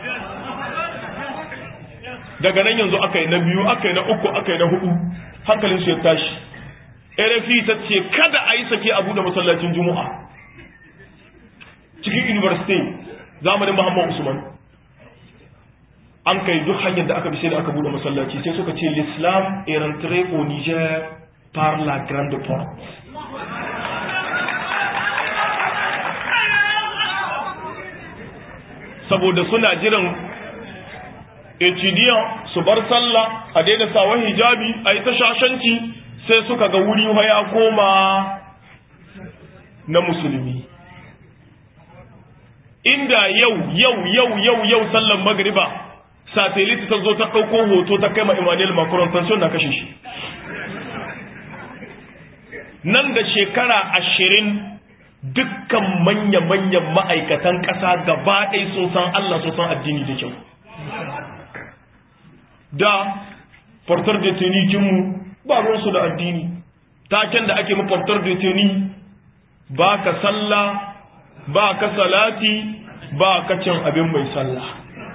daga nan yanzu aka yi na biyu aka yi na uku aka yi na hudu hankalin su ya tashi RFI ta ce kada a yi sake abu da masallacin juma'a cikin university zamanin Muhammad Usman an kai duk hanyar da aka bi sai da aka bude masallaci sai suka ce l'islam est rentré au Niger par la grande porte saboda suna jiran etudiyan su bar sallah a daina sawan hijabi a yi ta shashanci sai suka ga wuri ya koma na musulmi inda yau yau yau yau yau sallan magriba satellite ta zo ta ɗauko hoto ta kai ma Emmanuel Macron sanction na kashe shi nan da shekara ashirin dukkan manya-manyan ma'aikatan ƙasa gaba ɗaya sun san Allah sun san addini da kyau da portar da tunikinmu ba ruwansu da addini taken da ake mafartar da tuni ba ka sallah ba ka salati ba ka cin abin mai sallah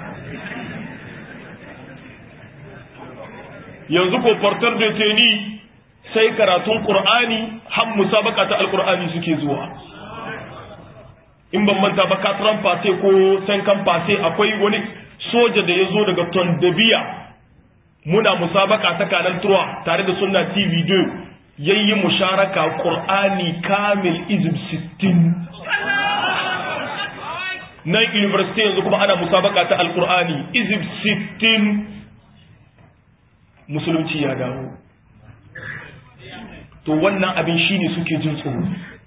yanzu ko fartar da teni sai karatun qur'ani har musabaka ta alqur'ani suke zuwa in ban manta ba katran fase ko sankan fase akwai wani soja da ya zo daga tondabiya muna musabaka ta kanan turwa tare da sunna tv 2 yayi musharaka qur'ani kamil izib 60 nan university yanzu kuma ana musabaka ta alqur'ani izib 60 musulunci ya dawo to wannan abin shine suke jin tsoro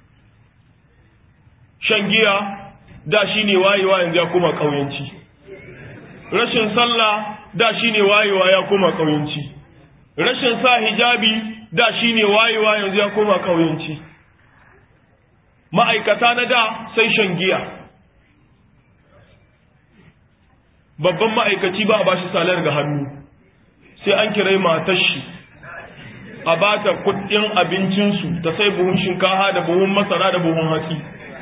shan giya da shine wayewa yanzu ya koma kauyanci rashin sallah da shine wayewa ya koma kauyanci rashin sa hijabi da shine wayewa yanzu ya koma kauyanci ma'aikata na da sai shan giya babban ma'aikaci ba a bashi salar ga hannu sai an kirai matar shi a ba ta kudin abincinsu ta sai buhun shinkafa da buhun masara da buhun hatsi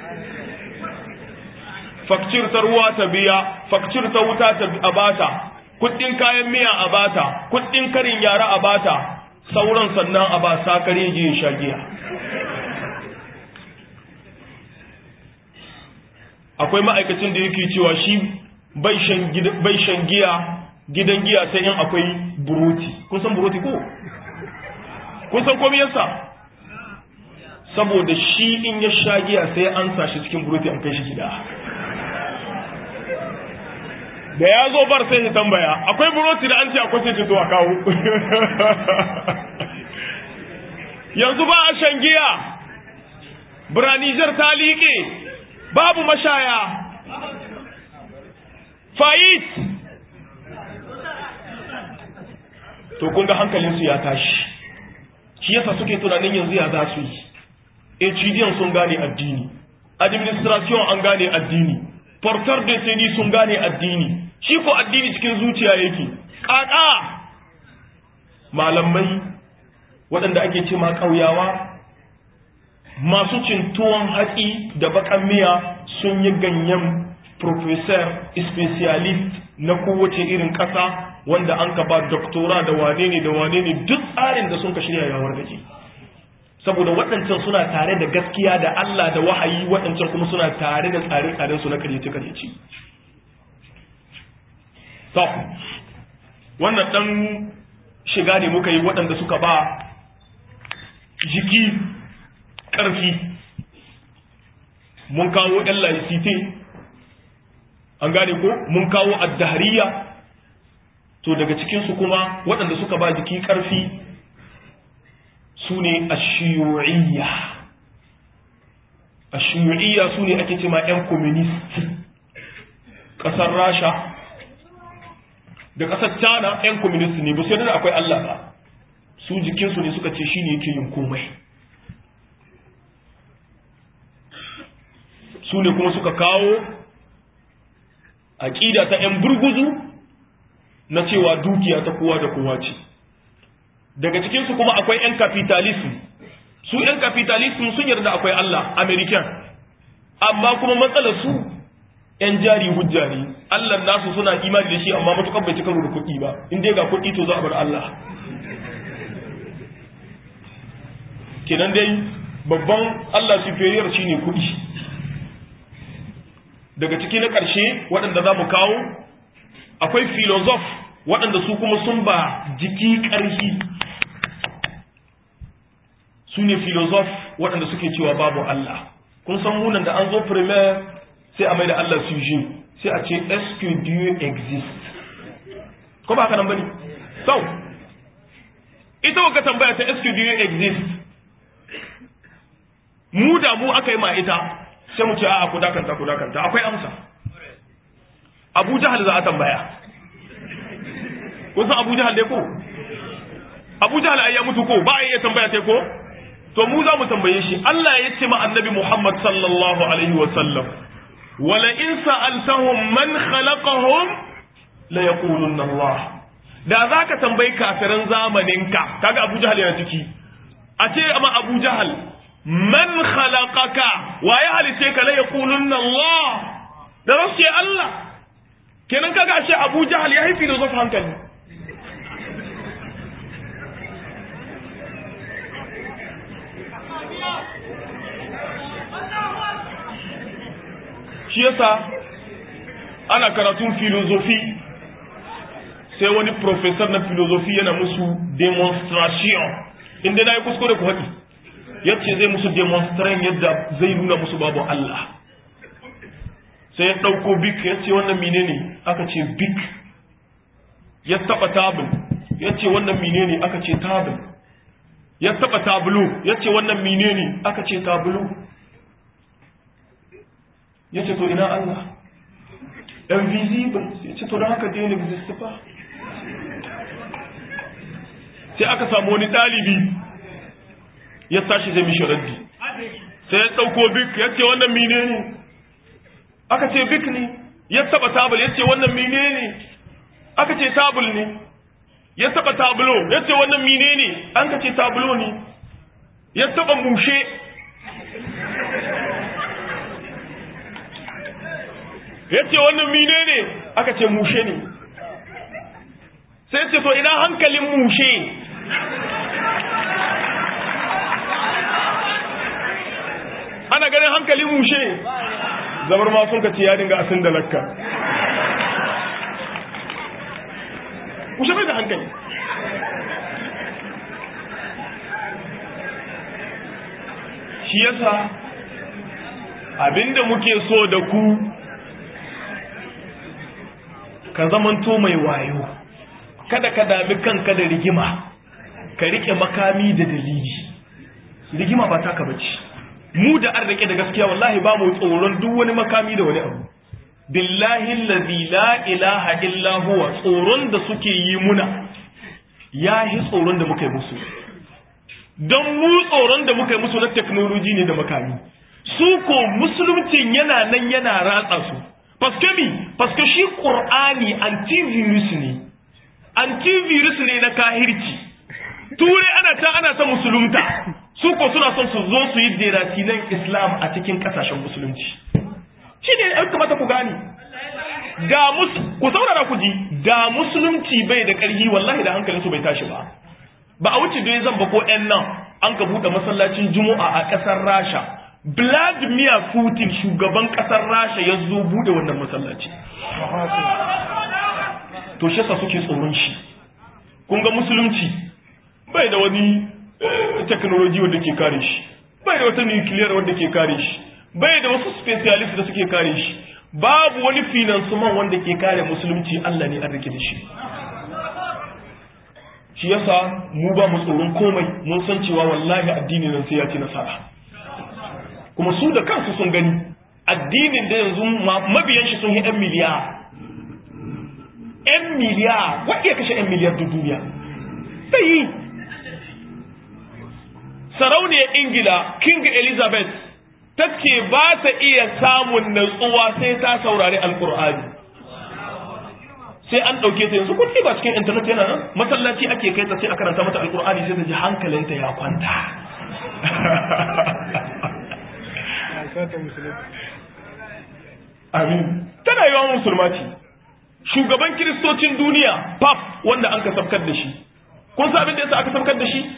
fakcir ta ruwa ta biya fakcir ta wuta ta a bata kudin kayan miya a bata kudin karin yara a bata sauran sannan a ba sakare je ya sha giya akwai ma'aikacin da yake cewa shi bai shan giya gidan giya sai in akwai buroti kun san buroti ko kun san komai yasa saboda shi in ya sha giya sai an sa shi cikin buroti an kai shi gida da ya zo bar sai ya tambaya akwai buroti da an ce akwai sai to a kawo yanzu ba a shan giya biranijar ta liƙe babu mashaya fayit to kun ga hankalinsu ya tashi shi yasa suke tunanin yanzu ya za su yi HDN sun gane addini administration an gane addini portar de seni sun gane addini shi ko addini cikin zuciya yake ƙaƙa malamai waɗanda ake ce ma ƙauyawa masu cin tuwon hatsi da bakan miya sun yi ganyen professor specialist na kowace irin ƙasa wanda an ka ba doktora da wane ne da wane ne duk tsarin da sun ka shirya yawar gaji saboda waɗancan suna tare da gaskiya da Allah da wahayi waɗancan kuma suna tare da tsare-tsaren su na karyace-karyace to wannan ɗan shiga ne muka yi waɗanda suka ba jiki ƙarfi mun kawo ɗan laisite an gane ko mun kawo addahariya to daga cikinsu kuma waɗanda suka ba jiki ƙarfi su ne ashiyu'iyya ashiyu'iyya su ne ake cema 'yan communist ƙasar rasha da ƙasar china 'yan communist ne ba su yadda akwai allah ba su jikinsu ne suka ce shi ne yake yin komai su ne kuma suka kawo aƙida ta 'yan burguzu na cewa dukiya ta kowa da kowa ce daga cikinsu kuma akwai 'yan capitalism su 'yan capitalism sun yarda akwai Allah American amma kuma matsalar su 'yan jari hujja ne Allah nasu suna imani da shi amma matukar bai cika da kuɗi ba in dai ga kuɗi to za a bar Allah kenan dai babban Allah superior shine kuɗi daga ciki na ƙarshe waɗanda za mu kawo akwai filozof waɗanda su kuma sun ba jiki ƙarfi su ne filozof waɗanda suke cewa babu Allah kun san munan da an zo primaire sai a mai da Allah suje sai a ce est-ce que Dieu existe ko ba haka nan bane so ita waka tambaya ta est-ce que Dieu existe mu da mu aka yi ma ita sai mu ce a ku dakanta ku dakanta akwai amsa Abu Jahal za a tambaya kun san Abu Jahal dai ko Abu Jahal ai ya mutu ko ba a iya tambaya sai ko to mu za mu tambaye shi Allah ya ce ma annabi Muhammad sallallahu alaihi wa sallam wala in sa'altahum man khalaqahum la yaqulunna Allah da zaka tambayi kafiran zamanin ka kaga Abu Jahal yana ciki a ce amma Abu Jahal man khalaqaka wa ya halice ka la yaqulunna Allah da rasu Allah kenan kaga ashe Abu Jahal ya haifi da zuwa hankali shi yasa ana karatun filozofi sai wani professor na filozofi yana musu demonstration inda na yi kuskure ku haɗi yace zai musu demonstration yadda zai nuna musu babu Allah sai ya ɗauko bik ya ce wannan mine ne aka ce bik ya taɓa tabul ya ce wannan mine ne aka ce tabul ya taɓa tabulu ya ce wannan mine ne aka ce tabulu ya ce to ina Allah invisible ya ce to don haka dai exist ba sai aka samu wani ɗalibi ya tashi zai mishi raddi sai ya ɗauko bik ya ce wannan mine ne aka ce bik ne ya taba tabul ya ce wannan mine ne aka ce tabul ne ya taba tabulo ya ce wannan mine ne an ka ce tabulo ne ya taba mushe ya ce wannan mine ne aka ce mushe ne sai ce to ina hankalin mushe ana ganin hankalin mushe zabar ma sun ka ce ya dinga asin da lakka mushe bai da hankali shi yasa abinda muke so da ku ka zamanto mai wayo kada ka dami kanka da rigima ka rike makami da dalili rigima ba taka bace mu da an rike da gaskiya wallahi ba mu tsoron duk wani makami da wani abu billahi allazi la ilaha illa huwa tsoron da suke yi muna yahi tsoron da muka yi musu don mu tsoron da muka yi musu na technology ne da makami su ko musuluncin yana nan yana ratsa su paske mi paske shi qur'ani antivirus ne antivirus ne na kahirci ture ana ta ana ta musulunta su ko suna son su zo su yi derasinan islam a cikin kasashen musulunci shi ne ya kamata ku gane da mus ku saurara ku ji da musulunci bai da ƙarfi wallahi da hankalinsu bai tashi ba ba a wuce dai zan ba ko ƴan nan an ka buɗe masallacin juma'a a ƙasar rasha vladimir putin shugaban ƙasar rasha ya zo buɗe wannan masallaci to shi sa suke tsoron shi kun ga musulunci bai da wani technology wanda ke kare shi bai da wata nuclear wanda ke kare shi bai da wasu specialist da suke kare shi babu wani financement wanda ke kare musulunci Allah ne an rike da shi shi yasa mu ba mu tsoron komai mun san cewa wallahi addini nan sai ya ci nasara kuma su da kansu sun gani addinin da yanzu mabiyan shi sun yi 'yan miliyar 'yan miliyar wadda ya kashe 'yan miliyar duk duniya sai yi sarauniyar ingila king elizabeth ta ce ba ta iya samun natsuwa sai ta saurari alkur'ani sai an ɗauke ta yanzu kuɗi ba cikin intanet yana nan masallaci ake kai ta sai a karanta mata alkur'ani sai ta ji hankalinta ya kwanta amin tana yi wa musulma ce shugaban kiristocin duniya pap wanda an ka sabkar da shi kun sa abin da yasa aka sabkar da shi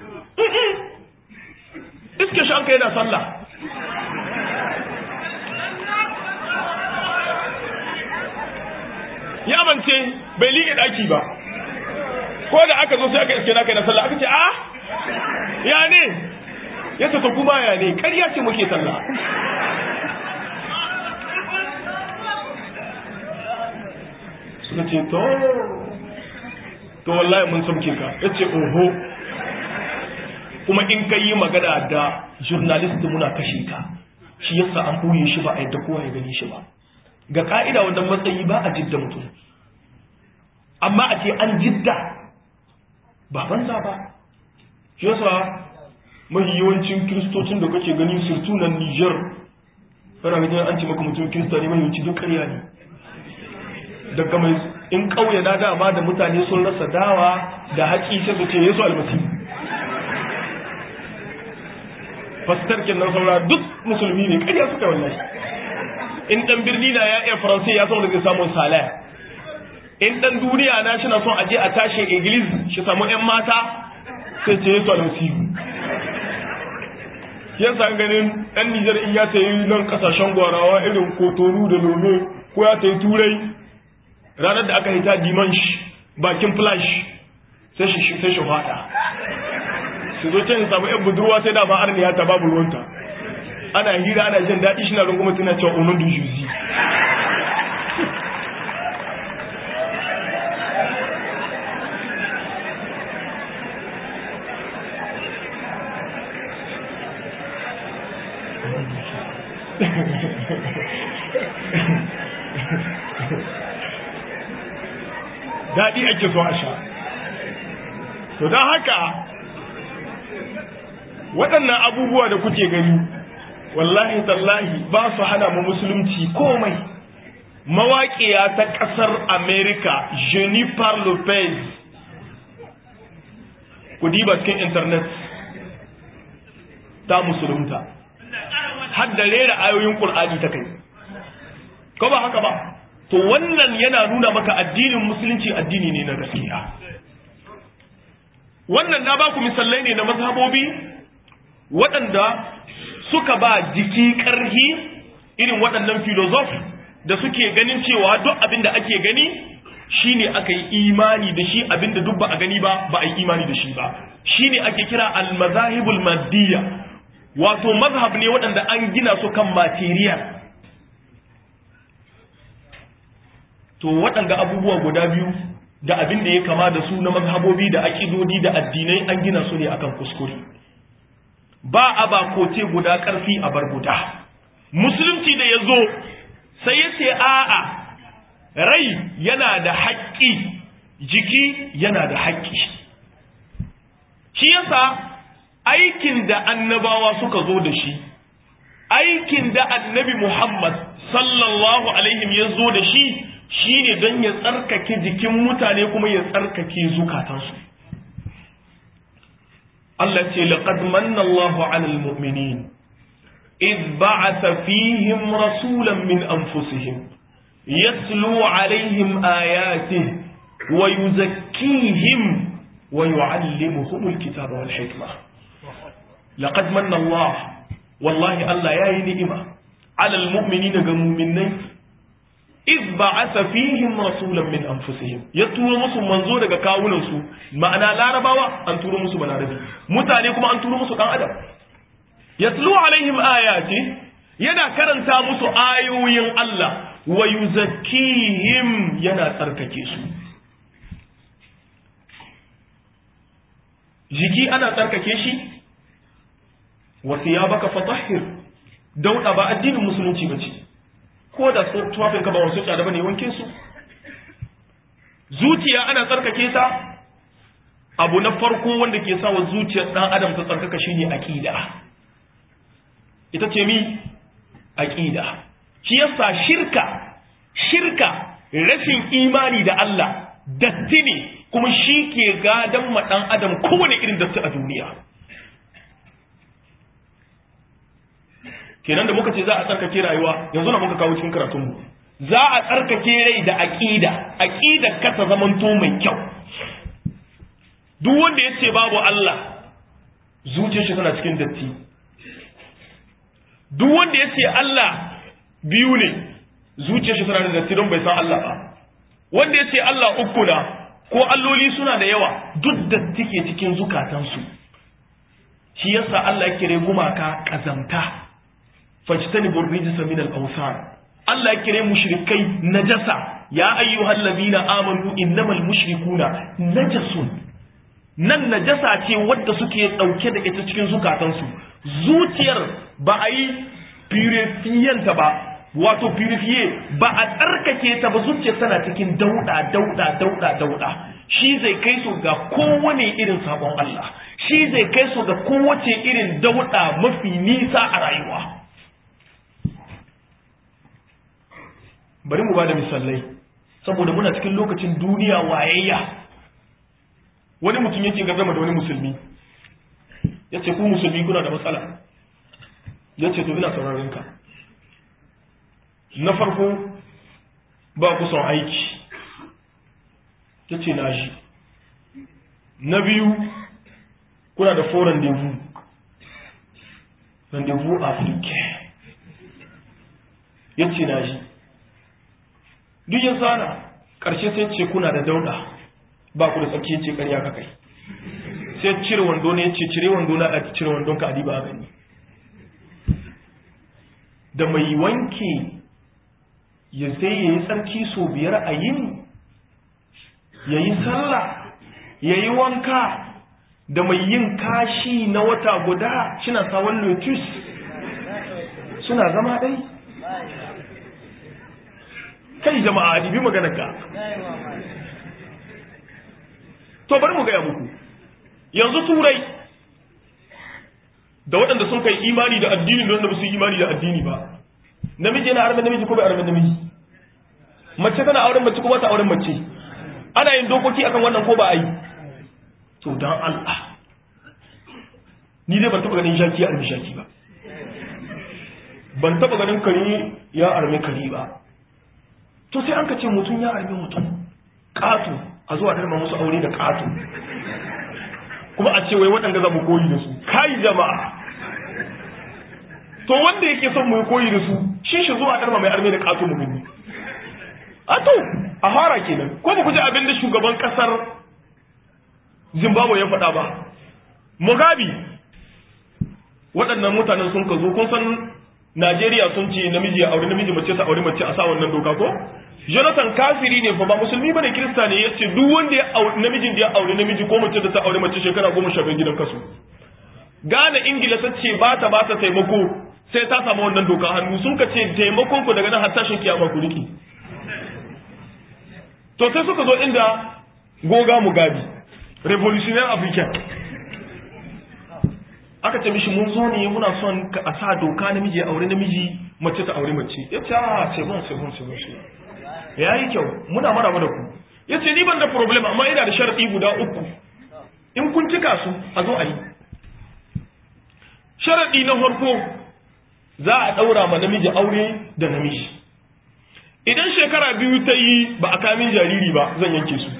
iske shi an ka yana sallah ya amince bai liƙe ɗaki ba ko da aka zo sai aka iske naka yana sallah aka ce a ya ne ya ta kuma ya ne ƙarya ce muke sallah suka ce to to wallahi mun sauke ka ya ce oho kuma in ka yi magana da journalist muna kashe ka shi yasa an ɓoye shi ba a yadda kowa ya gani shi ba ga ka'ida wannan matsayi ba a jidda mutum amma a ce an jidda ba banza ba shi yasa mafi yawancin kiristocin da kake gani surtu nan Niger kana ganin an ce maka mutum kirista ne mafi duk ƙarya ne daga mai in ƙauye na dama da mutane sun rasa dawa da haƙi sai su ce Yesu almasi fastar kenan saura duk musulmi ne ƙarya suka wallahi in dan birni na ya iya faransai ya san da zai samu salaya in dan duniya na shi na son aje a tashi iglis shi samu yan mata sai ce Yesu almasihu yasa ganin ɗan Nijar in ya tayi nan kasashen gwarawa irin kotonu da lome ko ya tayi turai ranar da aka hita dimansh bakin flash sai shi sai shi fada su zo can samu yan budurwa sai da ba arniya ta babu ruwanta ana hira ana jin daɗi shi na runguma tana cewa onon du juzi daɗi ake so a sha to don haka waɗannan abubuwa da kuke gani wallahi tallahi ba su hana mu musulunci komai mawaƙiya ta ƙasar america jennifer lopez ku diba cikin intanet ta musulunta har da rera ayoyin ƙul'ani ta kai ko ba haka ba to wannan yana nuna maka addinin musulunci addini ne na gaskiya wannan na ba ku misalai ne na mazhabobi waɗanda suka ba jiki ƙarhi irin waɗannan filozof da suke ganin cewa duk abin da ake gani shine aka yi imani da shi abin da duk ba a gani ba ba a yi imani da shi ba shine ake kira al-mazahibul maddiya wato mazhab ne waɗanda an gina su kan material to waɗanga abubuwa guda biyu da abin da ya kama da su na mazhabobi da aƙidodi da addinai an gina su ne akan kuskure ba a ba kote guda ƙarfi a bar guda musulunci da ya zo sai ya ce a'a rai yana da haƙƙi jiki yana da haƙƙi shi yasa aikin da annabawa suka zo da shi aikin da annabi Muhammad sallallahu alaihim ya zo da shi shine don ya tsarkake jikin mutane kuma ya tsarkake zukatansu Allah ce laqad manna Allahu 'alal mu'minin id ba'atha fihim rasulan min anfusihim yatlu 'alaihim ayatihi wa yuzakkihim wa yu'allimuhum al-kitaba wal hikma laqad manna Allah wallahi Allah yayi ni'ima 'alal mu'minina ga mu'minai iz ba'atha fihim rasulan min anfusihim ya turo musu manzo daga kawunan su ma'ana larabawa an turo musu balarabi mutane kuma an turo musu dan adam yatlu alaihim ayati yana karanta musu ayoyin Allah wa yuzakkihim yana tsarkake su jiki ana tsarkake shi wa thiyabaka fatahhir dauda ba addinin musulunci bace ko da tuwafin ka ba wasu tsada bane wanke su zuciya ana tsarkake ta abu na farko wanda ke sa wa zuciyar dan adam ta tsarkaka shine aqida ita ce mi aqida shi yasa shirka shirka rashin imani da Allah datti ne kuma shi ke gadan ma dan adam kowane irin datti a duniya kenan da muka ce za a tsarkake rayuwa yanzu na muka kawo cikin karatunmu za a tsarkake rai da aqida aqida ka ta zamanto mai kyau duk wanda ya ce babu Allah zuciyar shi tana cikin datti duk wanda ya ce Allah biyu ne zuciyar shi tana da datti don bai san Allah ba wanda ya ce Allah uku na ko alloli suna da yawa duk datti ke cikin zukatansu shi yasa Allah ya kire gumaka kazamta fajtanibu rijsa min al-awsan Allah ya kire mushrikai najasa ya ayyuhal ladina amanu innamal mushrikuna najasun nan najasa ce wadda suke dauke da ita cikin zukatansu zuciyar ba a yi purifiyanta ba wato purifiye ba a tsarkake ta ba zuciyar tana cikin dauda dauda dauda dauda shi zai kai su ga kowane irin sabon Allah shi zai kai su ga kowace irin dauda mafi nisa a rayuwa bari mu ba da misalai saboda muna cikin lokacin duniya wayayya wani mutum yake gazama da wani musulmi ya ce ku musulmi kuna da matsala ya ce to ina sauraron ka na farko ba ku son aiki ya ce na shi na biyu kuna da fo rendezvous rendezvous africain ya ce na shi duk yin sana ƙarshe sai ce kuna da dauda ba ku da tsarki ya ce ƙarya ka kai sai cire wando ne ya ce cire wando na a cire wandon ka adiba a gani da mai wanke ya sai ya yi tsarki so biyar a yin ya yi sallah ya yi wanka da mai yin kashi na wata guda shina sawon lotus suna zama ɗai kai jama'a dibi maganar ka to bari mu gaya muku yanzu turai da waɗanda sun kai imani da addini da wanda ba su yi imani da addini ba namiji yana armen namiji ko bai armen namiji mace tana auren mace ko ba ta auren mace ana yin dokoki akan wannan ko ba a yi to dan Allah ni dai ban taɓa ganin shaki ya armi shaki ba ban taɓa ganin kare ya armi kare ba to sai an ka ce mutum ya armi mutum ƙato a zuwa darma musu aure da ƙato kuma a ce wai waɗanda za mu koyi da su kai jama'a to wanda yake son mu koyi da su shi shi zuwa darma mai arme da ƙato mu gani a to a fara kenan ko ba ku ji abin da shugaban ƙasar zimbabwe ya faɗa ba mugabe waɗannan mutanen sun ka zo kun san Najeriya sun ce namiji ya aure namiji mace ta aure mace a sa wannan doka ko Jonathan kafiri ne fa ba musulmi bane kirista ne yace duk wanda ya aure namijin da ya aure namiji ko mace da ta aure mace shekara goma sha gidan kasu Ghana Ingila ta ce ba ta ba ta taimako sai ta samu wannan doka hannu sun ka ce taimakon ku daga nan har tashin kiyama ku riki to sai suka zo inda goga mugabi revolutionary african aka ce mishi mun zo ne muna son a sa doka namiji ya aure namiji mace ta aure mace ya ce a ce bon ce bon ce bon ya yi kyau muna maraba da ku ya ce ni ban da problem amma ina da sharaɗi guda uku in kun cika su a zo a yi sharaɗi na farko za a ɗaura ma namiji aure da namiji idan shekara biyu ta yi ba a kamin jariri ba zan yanke su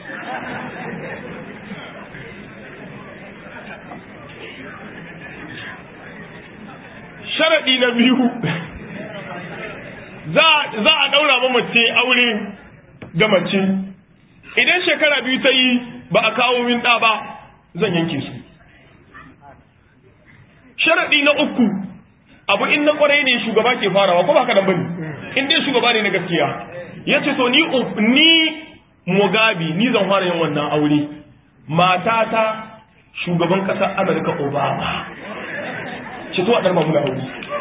sharaɗi na biyu za a ɗaura ma mace aure ga mace idan shekara biyu ta yi ba a kawo min ɗa ba zan yanke su sharaɗi na uku abu in na kwarai ne shugaba ke farawa ko ba haka nan bane in dai shugaba ne na gaskiya yace to ni ni Mugabe ni zan fara yin wannan aure matata shugaban kasar Amurka Obama ce to a dar mu aure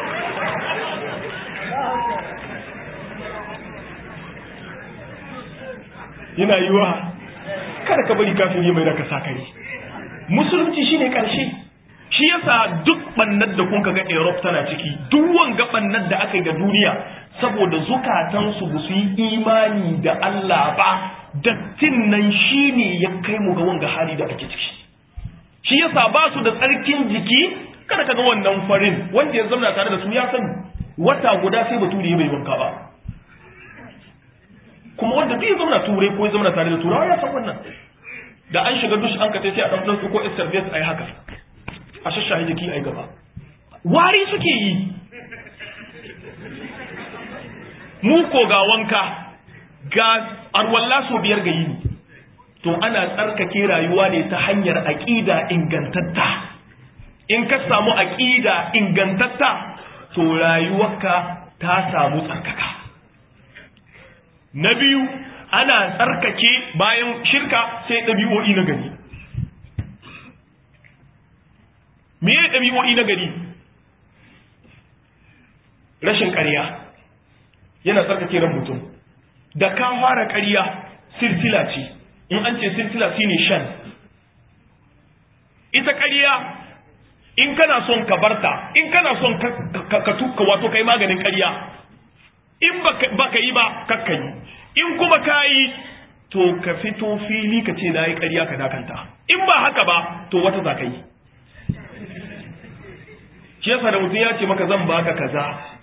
yana yiwa kada ka bari kafin yi mai da ka sa kai musulunci shine karshe shi yasa duk bannar da kun ga Europe tana ciki duk wanga bannar da aka yi ga duniya saboda zukatansu ba su yi imani da Allah ba dattin nan shine ya kai mu ga wanga hali da ake ciki shi yasa ba su da tsarkin jiki kada ka ga wannan farin wanda ya zauna tare da su ya sani wata guda sai bature ya bai wanka ba kuma wanda duk ya zauna turai ko ya zauna tare da turawa ya san wannan da an shiga dush an ka sai a dan dan ko service ai haka a shashaye jiki ai gaba wari suke yi mu ko ga wanka ga arwalla so biyar ga yini to ana tsarkake rayuwa ne ta hanyar aqida ingantatta in ka samu aqida ingantatta to rayuwarka ta samu tsarkaka na biyu ana tsarkake bayan shirka sai ɗabi'o'i na gari me ya ɗabi'o'i na gari rashin ƙarya yana tsarkake ran mutum da ka fara ƙarya silsila ce in an ce silsila shi ne shan ita ƙarya in kana son ka barta in kana son ka tuka wato kai maganin ƙarya in ba ka yi ba kakka yi in kuma ka yi to ka fito fili ka ce na yi ƙarya ka dakanta in ba haka ba to wata za ka yi shi yasa da mutum ya ce maka zan baka kaza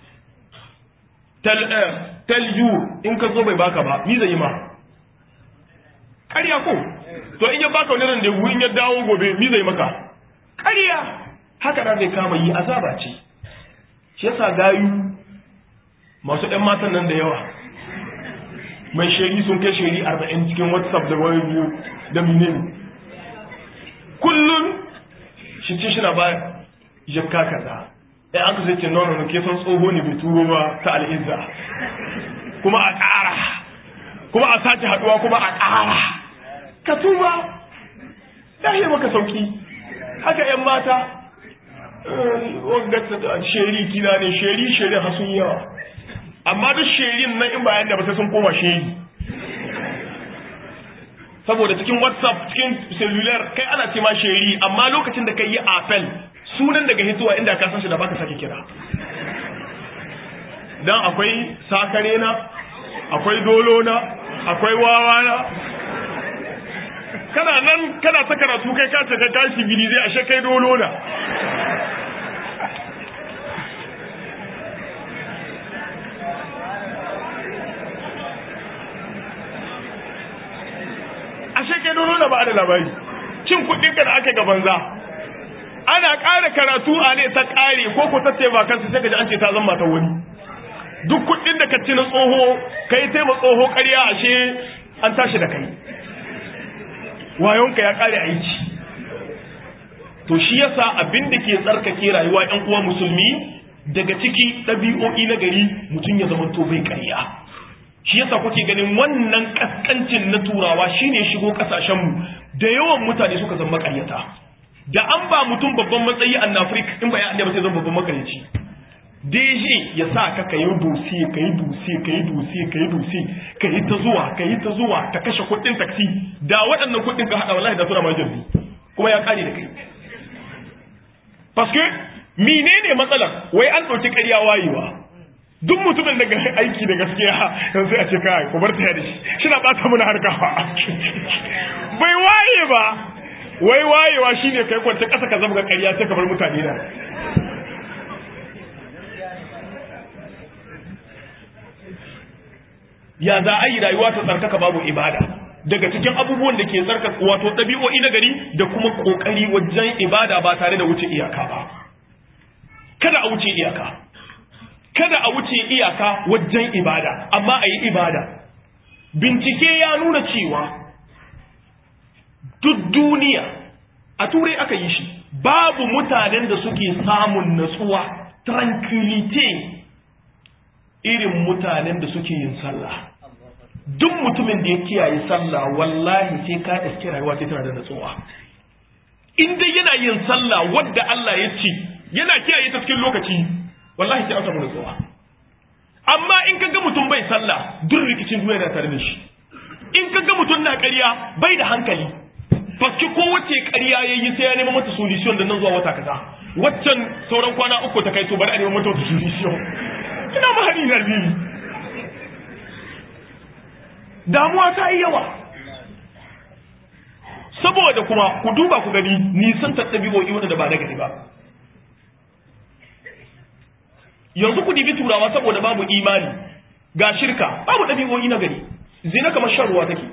talju in ka zo bai baka ba ni zai yi ma ƙarya ko to in ya baka wani ran da in ya dawo gobe ni zai maka ƙarya haka da zai kama yi azaba ce shi yasa gayu masu ɗan matan nan da yawa mai sheri sun kai sheri arba'in cikin whatsapp da wani biyu da menene kullum shi ce shi na ba jakka kaza ai aka sai ce nono ne ke son tsoho ne bai turo ba ta al'izza kuma a ƙara kuma a sace haɗuwa kuma a ƙara ka tuba ya yi maka sauki haka ‘yan mata wangata sheri kina ne sheri sheri hasun yawa amma duk sherin nan in bayan da ba sai sun koma sheri saboda cikin whatsapp cikin cellular kai ana ce ma sheri amma lokacin da kai yi apel sunan daga hituwa inda ka san shi da baka sake kira dan akwai sakare na akwai dolo na akwai wawa na kana nan kana ta karatu kai ka ce ka tashi gidi zai ashe kai dolo na ashe kai dolo na ba da labari cin kuɗin ka da aka ga banza ana ƙara karatu a ne ta ƙare ko ko ta ce ba kansa sai ka ji an ce ta zama ta wani duk kuɗin da ka ci na tsoho ka yi taima tsoho ƙarya ashe an tashi da kai wayonka ya ƙare aiki to shi yasa abin da ke tsarkake rayuwa ƴan uwa musulmi daga ciki ɗabi'o'i na gari mutum ya zama to bai ƙarya shi yasa kuke ganin wannan kaskancin na turawa shine shigo kasashenmu da yawan mutane suka zama ƙaryata da an ba mutum babban matsayi a Afirka in ba ya ba sai zama babban makaryaci DG ya sa ka ka yi dosi ka yi dosi ka yi dosi ka yi dosi ka yi ta zuwa ka yi ta zuwa ka kashe kuɗin taksi da waɗannan kuɗin ka haɗa wallahi da suna ma jirgi kuma ya ƙare da kai paske menene matsalar wai an ɗauki ƙarya wayewa duk mutumin da aiki da gaskiya yanzu a ce kai ku bar ta da shi shina ɓata mana harka bai waye ba wai wayewa shine kai kwanta ƙasa ka zama ƙarya sai ka bar mutane da ya za a yi rayuwa ta tsarkaka babu ibada daga cikin abubuwan da ke tsarkaka wato ɗabi'o'i na gari da kuma ƙoƙari wajen ibada ba tare da wuce iyaka ba kada a wuce iyaka kada a wuce iyaka wajen ibada amma a yi ibada bincike ya nuna cewa duk duniya a turai aka yi shi babu mutanen da suke samun natsuwa tranquility irin mutanen da suke yin sallah duk mutumin da ya kiyaye sallah wallahi sai ka iske rayuwa sai tana da natsuwa in dai yana yin sallah wadda Allah ya ce yana kiyaye ta cikin lokaci wallahi sai an samu natsuwa amma in ka ga mutum bai sallah duk rikicin duniya na tare da shi in ka ga mutum na ƙarya bai da hankali fakki kowace ƙarya ya yi sai ya nema mata solution da nan zuwa wata kaza waccan sauran kwana uku ta kai to bari a nema mata wata solution ina mahari na biyu damuwa ta yi yawa saboda kuma ku duba ku gani nisan tattabi'o'i wanda ba na gari ba yanzu ku dibi turawa saboda babu imani ga shirka babu ɗabi'o'i na gari zina kamar shan ruwa take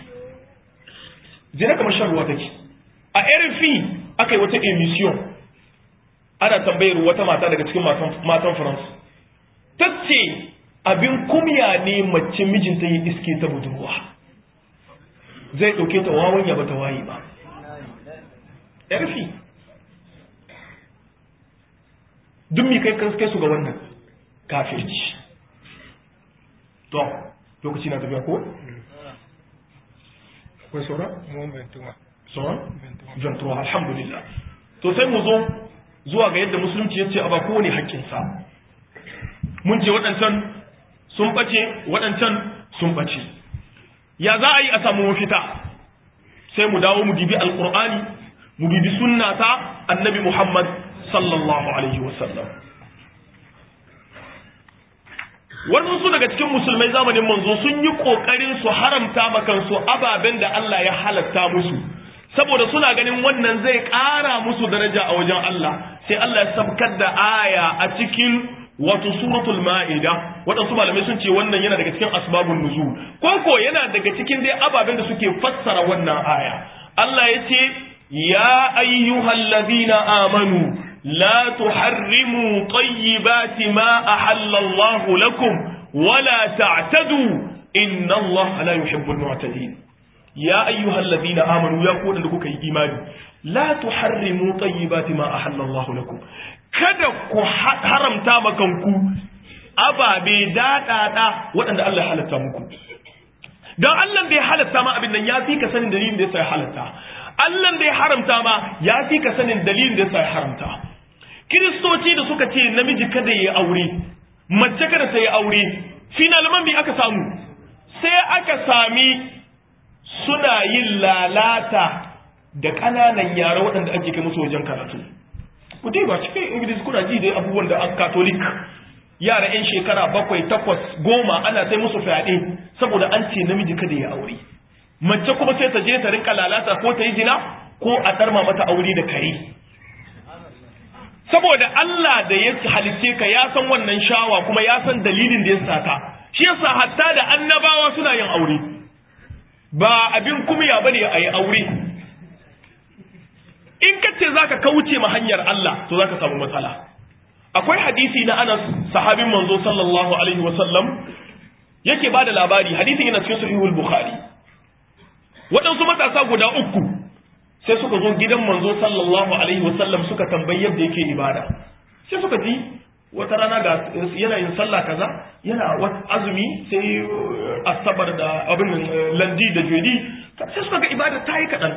zina kamar shan ruwa take a rfi aka yi wata emission ana tambayar wata mata daga cikin matan france ta ce abin kumya ne mace mijinta yi iske ta budurwa zai ɗauke ta wawan ya bata wayi ba rfi duk mi kai kai su ga wannan kafirci to lokaci na tafiya ko? akwai saura? saura? ventura alhamdulillah to sai mu zo zuwa ga yadda musulunci ya ce a ba kowane haƙƙinsa mun ce waɗancan sun ɓace waɗancan sun ɓace ya za a yi a samu mafita sai mu dawo mu dibi alƙur'ani mu dibi sunna ta annabi muhammad sallallahu alaihi wasallam waɗansu daga cikin musulmai zamanin manzo sun yi ƙoƙarin su haramta makansu ababen da Allah ya halatta musu saboda suna ganin wannan zai ƙara musu daraja a wajen Allah sai Allah ya sabkar da aya a cikin wato suratul ma'ida waɗansu malamai sun ce wannan yana daga cikin asbabun nuzul ko ko yana daga cikin dai ababen da suke fassara wannan aya Allah ya ce ya ayyuhallazina amanu لا تحرموا طيبات ما أحل الله لكم ولا تعتدوا إن الله لا يحب المعتدين يا أيها الذين آمنوا يا قول لكم إيمان لا تحرموا طيبات ما أحل الله لكم kada ku haramta makanku ababe daɗaɗa waɗanda Allah ya halatta muku don Allah bai halatta ma abin nan ya fi ka sanin dalilin da ya sa ya halatta Allah bai haramta ma ya fi ka sanin dalilin da ya sa ya haramta kiristoci da suka ce namiji kada ya aure mace kada ta yi aure finalman bi aka samu sai aka sami suna yin lalata da ƙananan yara waɗanda ake kai musu wajen karatu ku ba cikin ingilis kuna ji dai abubuwan da an katolik yara 'yan shekara bakwai takwas goma ana sai musu fyaɗe saboda an ce namiji kada ya aure mace kuma sai ta je ta rinka lalata ko ta yi zina ko a ɗarma mata aure da kare saboda Allah da ya halice ka ya san wannan shawa kuma ya san dalilin da ya saka shi yasa hatta da annabawa suna yin aure ba abin kumya bane a yi aure in ka ce zaka kauce ma hanyar Allah to zaka samu matsala akwai hadisi na Anas sahabin manzo sallallahu alaihi wa sallam yake bada labari hadisin yana cikin sahihul bukhari waɗansu matasa guda uku sai suka zo gidan manzo sallallahu alaihi wasallam suka tambayi yadda yake ibada sai suka ji wata rana ga yana yin sallah kaza yana azumi sai asabar da abin landi da jodi sai suka ga ibada ta yi kaɗan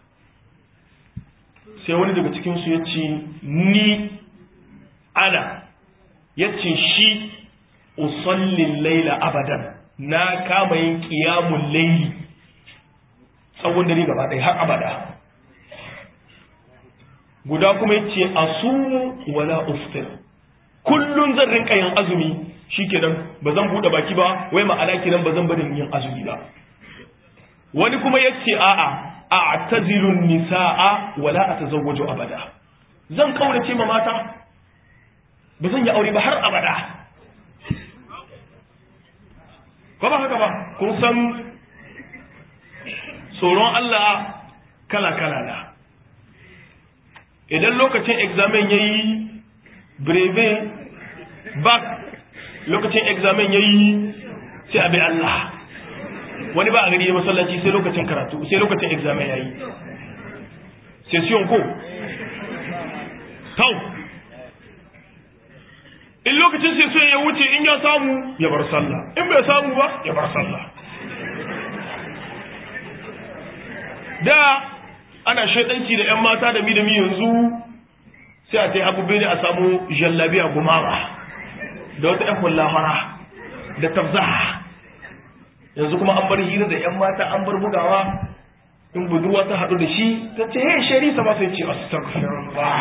sai wani daga cikinsu ya ce ni ana ya ce shi usallin laila abadan na kama yin kiyamun laili tsawon dare gaba ɗaya har abada guda kuma ya ce asumu wala uftir kullum zan rinka yin azumi shikenan ba zan bude baki ba wai ma'ana kenan ba zan bari yin azumi ba wani kuma yace a'a a'tazilu nisaa wala atazawwaju abada zan kaurace ma mata ba zan yi aure ba har abada ko ba haka ba kun san tsoron Allah kala kala na idan lokacin examen yayi breve back lokacin examen ya yi sai abin Allah wani ba a gari ya masallaci sai lokacin karatu sai lokacin examen ya yi session ko tau in lokacin session ya wuce in ya samu ya bar sallah in bai samu ba ya bar sallah da ana shaidanci da 'yan mata da mi da mi yanzu sai a ta yi abubuwa ne a samu jallabiya gumawa da wata ‘yan kullahara da tafzaha yanzu kuma an bar hira da ‘yan mata an bar bugawa in budurwa ta haɗu da shi ta ce hey sharisa ba sai ce astagfirullah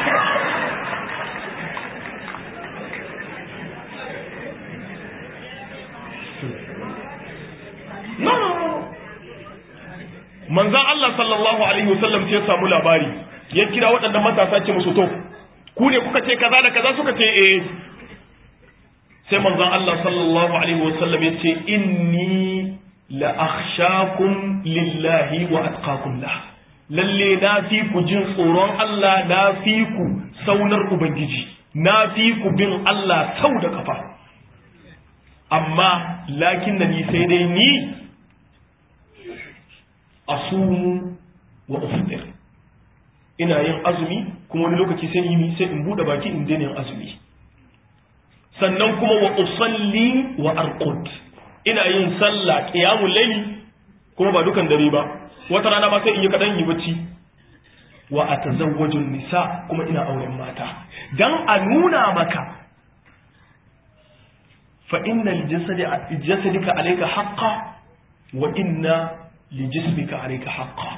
no no no manzan Allah sallallahu alaihi wasallam sai ya samu labari ya kira waɗannan matasa ce musu to ku ne kuka ce kaza da kaza suka ce eh sai manzon Allah sallallahu alaihi wasallam ya ce inni la akhshakum lillahi wa atqakum lah lalle na fi ku jin tsoron Allah na fi ku saunar ubangiji na fi ku bin Allah sau da kafa amma lakin da ni sai dai ni asumu wa uftir ina yin azumi kuma wani lokaci sai yi sai in bude baki in daina yin azumi sannan kuma wa usalli wa arqud ina yin sallah qiyamul layli kuma ba dukan dare ba wata rana ma sai in yi kadan yi bacci wa atazawwaju nisa kuma ina auren mata dan a nuna maka fa innal jasadi jasadika alayka haqqan wa inna li jismika alayka haqqan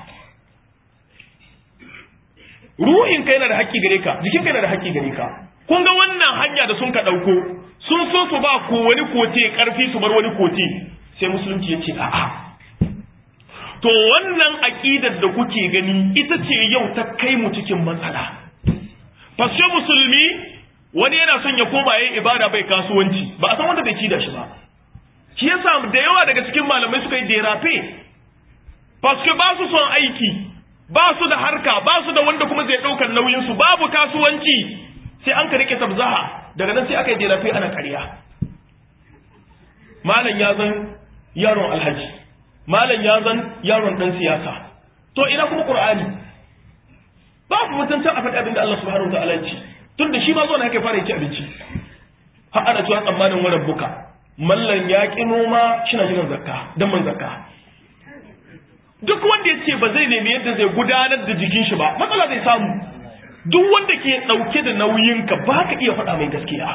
ruhin ka yana da haƙƙi gare ka jikin ka yana da haƙƙi gare ka kun ga wannan hanya da sun ka ɗauko sun so su ba ko wani kote ƙarfi su bar wani kote sai musulunci ya ce a'a to wannan aƙidar da kuke gani ita ce yau ta kai mu cikin matsala fashe musulmi wani yana son ya koma yayin ibada bai kasuwanci ba a san wanda bai ci da shi ba shi yasa da yawa daga cikin malamai suka yi derafe paske ba su son aiki ba su da harka ba su da wanda kuma zai ɗaukar nauyinsu babu kasuwanci sai an ka rike tabzaha daga nan sai aka yi jerafe ana ƙarya malam ya zan yaron alhaji malam ya zan yaron ɗan siyasa to ina kuma ƙur'ani babu mutunta a faɗi abinda Allah subhanahu wa ta'ala ya ci tun da shi ma zo na haka fara ci abinci har ana cewa tsammanin wani buka mallan ya ƙi noma shi na jiran zakka don man zakka duk wanda ya ce ba zai nemi yadda zai gudanar da jikin shi ba matsala zai samu duk wanda ke ɗauke da nauyinka ba ka iya faɗa mai gaskiya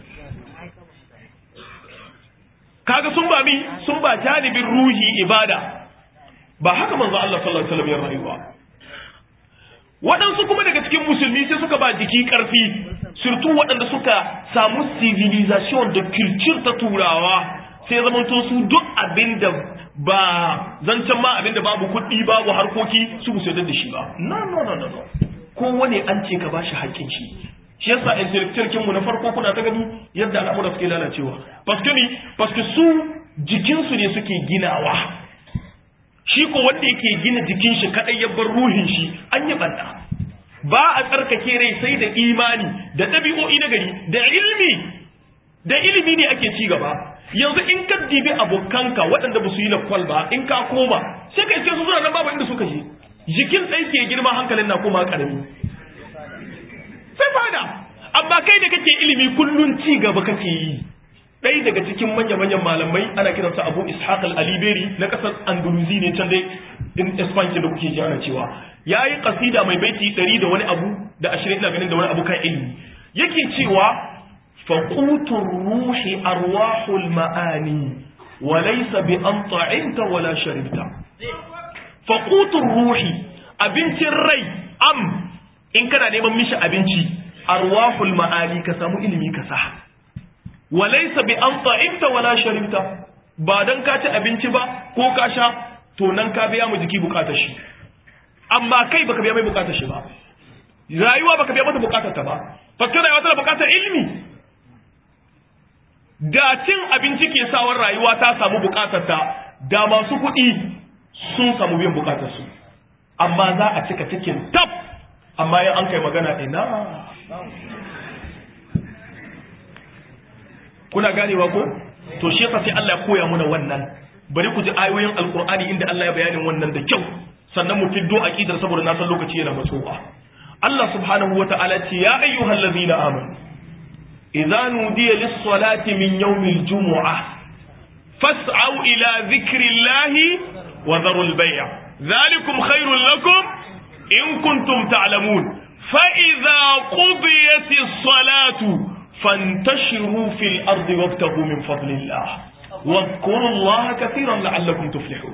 kaga sun ba mi sun ba janibin ruhi ibada ba haka manzo Allah sallallahu alaihi wasallam ya rayuwa waɗansu kuma daga cikin musulmi sai suka ba jiki ƙarfi surtu waɗanda suka samu civilization da culture ta turawa sai zamanto su duk abin da ba zancen ma abin da babu kuɗi babu harkoki su ku da shi ba no no no no kowane an ce ka bashi haƙƙin shi shi yasa intellectual mu na farko kuna ta gani yadda al'amura suke lalacewa paske ni paske su jikinsu ne suke ginawa shi ko wanda yake gina jikin shi kadai ya bar ruhin shi an yi banda ba a tsarkake rai sai da imani da ɗabi'o'i na gari da ilimi da ilimi ne ake ci gaba yanzu in ka dibi abokanka waɗanda ba su yi lakwal ba in ka koma sai ka iske su suna nan babu inda suka je jikin ɗai ke girma hankalin na koma ƙarami sai fada amma kai da kake ilimi kullun ci gaba kake yi ɗaya daga cikin manya-manyan malamai ana kiransa abu ishaq al-aliberi na ƙasar andalusi ne can dai in espanci da kuke ji ana cewa ya yi ƙasida mai baiti ɗari da wani abu da ashirin ina ganin da wani abu kan ilimi yake cewa faƙutun ruhi arwahul ma'ani wa laysa bi an ta'inta wala sharibta faƙutun ruhi abincin rai am in kana neman mishi abinci arwahul ma'ani ka samu ilimi ka sa walaisa bi an ta'imta wala sharibta ba dan ka ci abinci ba ko ka sha to nan ka biya mu jiki bukatar shi amma kai baka biya mai bukatar shi ba rayuwa baka biya mata bukatar ta ba fakka rayuwa tana bukatar ilimi da cin abinci ke sawar rayuwa ta samu bukatar ta da masu kuɗi sun samu biyan bukatar su amma za a cika cikin tab amma yan an kai magana ina kuna ganewa ko to shi yasa sai Allah ya koya muna wannan bari ku ji ayoyin alqur'ani inda Allah ya bayanin wannan da kyau sannan mu fiddo aqidar saboda na san lokaci yana matsowa Allah subhanahu wata'ala ce ya ayyuhallazina amanu idza nudiya lis-salati min yawmil jumu'ah fas'au ila dhikrillahi wa dharul bay' dhalikum khairul lakum in kuntum ta'lamun fa idza qudiyatis salatu فانتشروا في الأرض وابتغوا من فضل الله واذكروا الله كثيرا لعلكم تفلحون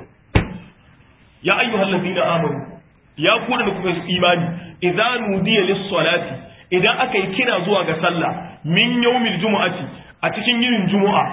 يا أيها الذين آمنوا يا كون لكم إيماني إذا نودي للصلاة إذا أكي كنا زوا صلى من يوم الجمعة أتكين يوم الجمعة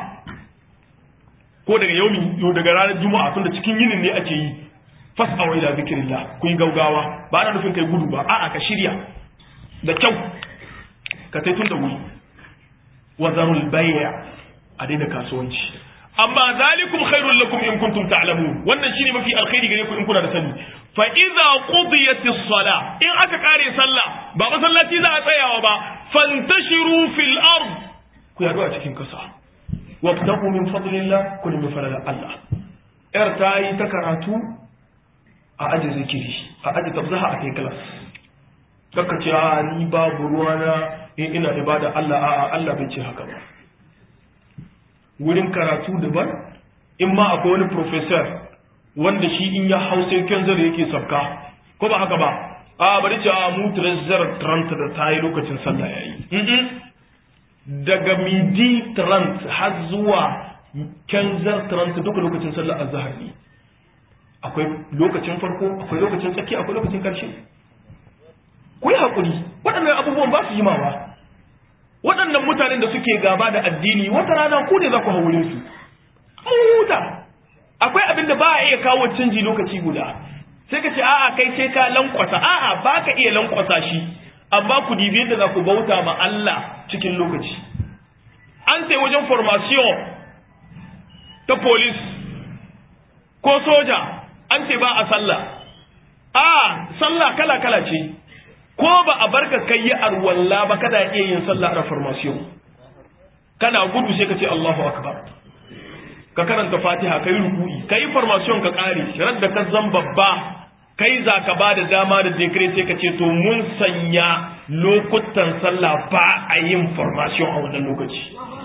ko daga yaumi yau daga ranar juma'a tun da cikin yinin ne ake yi fas'awa ila zikrillah ku yi gaugawa ba ana nufin kai gudu ba a'a ka shirya da kyau ka sai tun da wuri wazarul bayya a daina kasuwanci amma zalikum khairul lakum in kuntum ta'lamun wannan shine mafi alkhairi gare ku in kuna da sani fa idza qudiyatis sala in aka kare sallah ba masallaci za a tsayawa ba fantashiru fil ard ku yado a cikin kasa wabtagu min fadlillah kun min fadlillah Allah yar ta yi ta karatu a aji zikiri a aji tabzaha a kai class kaka ce a ni babu ruwana in ina ibada Allah a'a Allah bai ce haka ba wurin karatu daban in ma akwai wani professor wanda shi in ya hausa kyanzar yake sabka ko ba haka ba a bari ce a mu trezor trant da ta yi lokacin sallah ya yi daga midi trant har zuwa kyanzar trant duka lokacin sallah azhar ne akwai lokacin farko akwai lokacin tsaki akwai lokacin karshe ku yi haƙuri waɗannan abubuwan ba su yi mawa waɗannan mutanen da suke gaba da addini wata rana ku ne za ku haurin su mun huta akwai abin da ba a iya kawo canji lokaci guda sai ka ce a'a kai sai ka lankwasa a'a ba ka iya lankwasa shi amma ku dibi yadda za ku bauta ma Allah cikin lokaci an sai wajen formation ta police ko soja an ce ba a sallah a sallah kala kala ce ko ba a barka kai yi arwalla ba kada iya yin sallah a formation kana gudu sai ka ce Allahu akbar ka karanta Fatiha kai ruku'i kai formation ka kare ran da ka zan babba kai za ka ba da dama da decree sai ka ce to mun sanya lokutan sallah ba a yin formation a wannan lokaci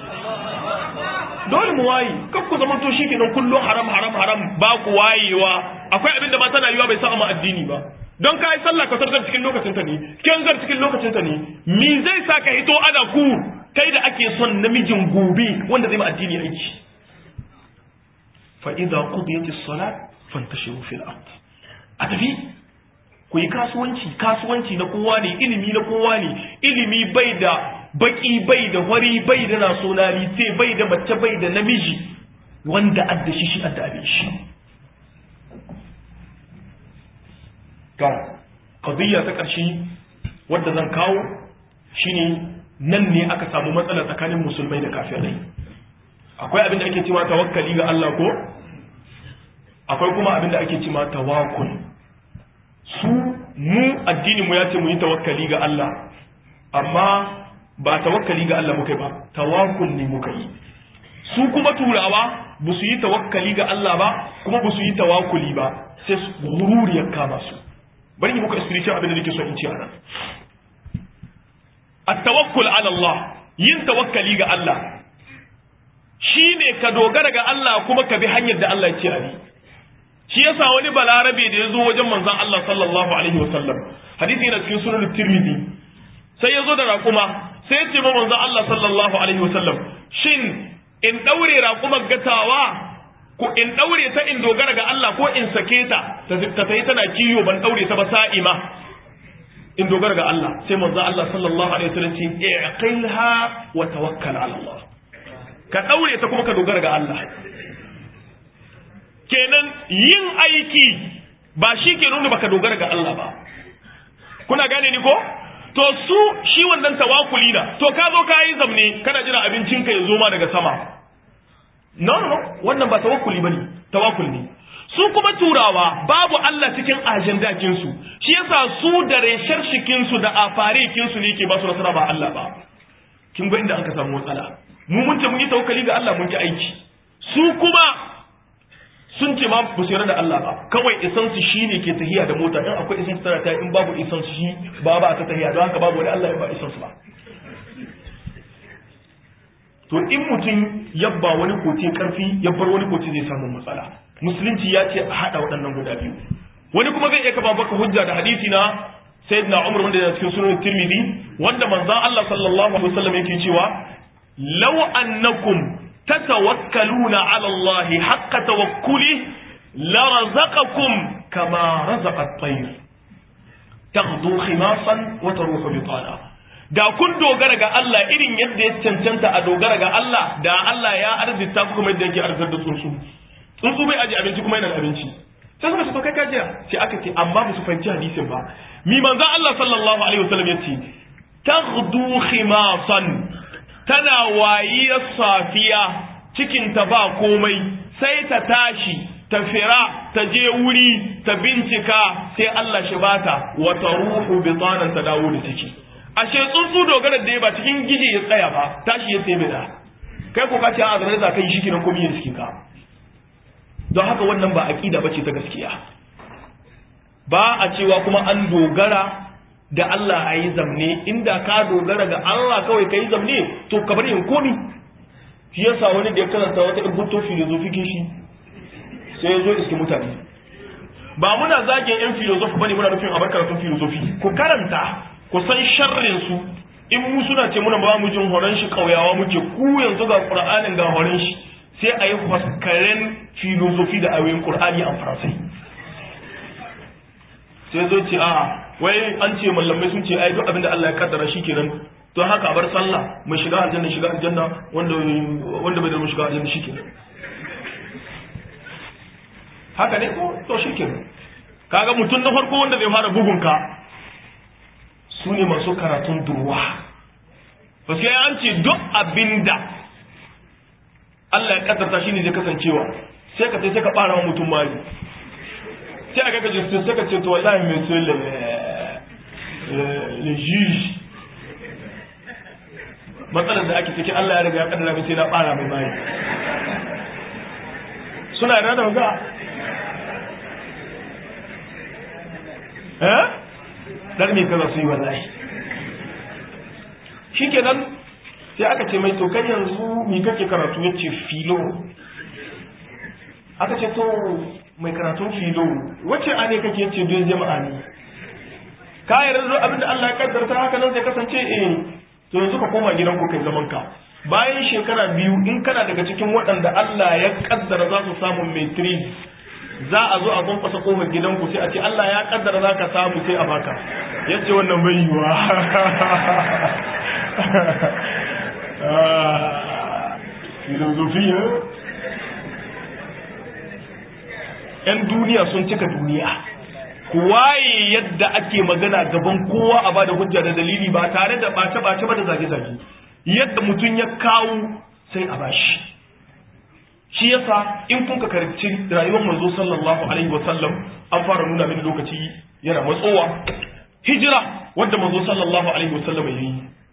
dole mu waye kan ku zama to shikenan kullum haram haram haram ba ku wayewa akwai abin da ba tana yiwa bai sa mu addini ba don ka yi sallah ka tarkar cikin lokacin ta ne kyanzar cikin lokacin ta ne mi zai sa ka hito ana ku kai da ake son namijin gobe wanda zai ma addini aiki fa idza qudiyat as-salat fantashiru fil ard a tafi ku yi kasuwanci kasuwanci na kowa ne ilimi na kowa ne ilimi bai da baki bai da wari bai da nationality bai da mace bai da namiji wanda adda shi shi adda abin shi ga qadiyya ta ƙarshe wadda zan kawo shine nan ne aka samu matsala tsakanin musulmai da kafirai akwai abin da ake cewa tawakkali ga Allah ko akwai kuma abin da ake cewa tawakkul su mu addinin mu ya ce mu yi tawakkali ga Allah amma ba tawakkali ga Allah muka yi ba tawakkul ne muka yi su kuma turawa ba su yi tawakkali ga Allah ba kuma ba su yi tawakkuli ba sai gururi ya kama su bari yi muka spiritual abin da nake so in ce anan at-tawakkul ala Allah yin tawakkali ga Allah shine ka dogara ga Allah kuma ka bi hanyar da Allah ya ce a bi shi yasa wani balarabe da ya zo wajen manzon Allah sallallahu alaihi wasallam hadisi yana cikin sunan Tirmidhi sai ya zo da raƙuma sai ya ce ma manzon Allah sallallahu alaihi wasallam shin in daure raƙumar gatawa ko in daure ta in dogara ga Allah ko in sake ta ta tayi tana kiyo ban daure ta ba sa'ima in dogara ga Allah sai manzon Allah sallallahu alaihi wasallam ce i'qilha wa tawakkal ala Allah ka daure ta kuma ka dogara ga Allah kenan yin aiki ba shi ke nuna baka dogara ga Allah ba kuna gane ni ko to su shi wannan tawakuli na to ka zo ka yi zamne kana jira abincinka ya zo ma daga sama no no no wannan ba tawakkuli bane tawakkul ne su kuma turawa babu Allah cikin ajandakin su shi yasa su da reshar shikin su da afarikin su ne ke ba su nasara ba Allah ba kin ga inda aka samu matsala mu mun ce mun yi tawakkali ga Allah mun ki aiki su kuma sun ce ma ba su yarda da Allah ba kawai isan su shine ke tahiya da mota in akwai isan su tana ta in babu isan su shi ba ba ta tahiya don haka babu wani Allah ya ba isan su ba to in mutum yabba wani kote karfi yabbar wani kote zai samu matsala musulunci ya ce a hada waɗannan guda biyu wani kuma zai iya kafa baka hujja da hadisi na sayyidina Umar wanda yana cikin sunan Tirmidhi wanda manzon Allah sallallahu alaihi wasallam yake cewa law annakum تتوكلون على الله حق توكله لرزقكم كما رزق الطير تغدو خماصا وتروح بطانا da kun dogara ga Allah irin yadda ya cancanta a dogara ga Allah da Allah ya arzita ku kuma yadda yake arzar da tsuntsu tsuntsu bai aje abinci kuma yana da abinci sai suka ce to kai ka jiya sai aka ce amma ba su fahimci hadisin ba mi manzo Allah sallallahu alaihi wasallam yace taghdu khimasan tana wayiyar safiya cikinta ba komai sai ta tashi ta fira ta je wuri ta bincika sai Allah shi bata wata ruhu bitanan ta dawo da ciki ashe tsuntsu dogara da ba cikin gije ya tsaya ba tashi ya tsaye da kai ko ka ce a zarar da kai shi kiran komai cikin ka don haka wannan ba aqida bace ta gaskiya ba a cewa kuma an dogara da Allah a yi zamne inda ka dogara ga Allah kawai ka yi zamne to ka bari in komi shi yasa wani da ya karanta wata rubuto filozofi shi sai ya zo iske mutane ba muna zagin yan filozofi bane muna nufin abar karatun filozofi ku karanta ku san sharrin su in mu suna ce muna ba mu jin horon shi kauyawa muke ku yanzu ga qur'anin ga horon shi sai a yi faskaren filozofi da ayoyin qur'ani a faransai sai zo ce a wai an ce mallamai sun ce ai duk abin da Allah ya kaddara shi kenan to haka bar sallah mai shiga aljanna shiga aljanna wanda wanda bai da mu shiga aljanna shi kenan haka ne to shi kenan kaga mutum na farko wanda zai fara bugun ka su ne masu karatun durwa ba sai an ce duk abinda Allah ya kaddarta shi ne zai kasancewa sai ka sai ka fara mutum mali sai a kaka jinsu suka ce to wallahi mai so le juge matsalar da ake ciki Allah ya riga ya kaddara mai sai na fara mai bayi suna yana da ga eh dan me kaza su yi wallahi shikenan sai aka ce mai to kai yanzu mi kake karatu yace filo aka ce to mai karatun filo wacce a ne kake ce don jama'a ne ka yarda abin da Allah ya kaddarta haka nan zai kasance eh to yanzu ka koma gidan ku kai zaman ka bayan shekara biyu in kana daga cikin waɗanda Allah ya kaddara za su samu matrix za a zo a kwankwasa kofar gidanku sai a ce Allah ya kaddara za ka samu sai a baka yace wannan bai yiwa filosofiya ‘yan duniya sun cika duniya waye yadda ake magana gaban kowa a bada hujja da dalili ba tare da ɓace-ɓace ba da zage-zage yadda mutum ya kawo sai a bashi shi yasa in kun ka karanci rayuwar manzo sallallahu alaihi wa sallam an fara nuna mini lokaci yana matsowa hijira wanda manzo sallallahu alaihi wa sallam yayi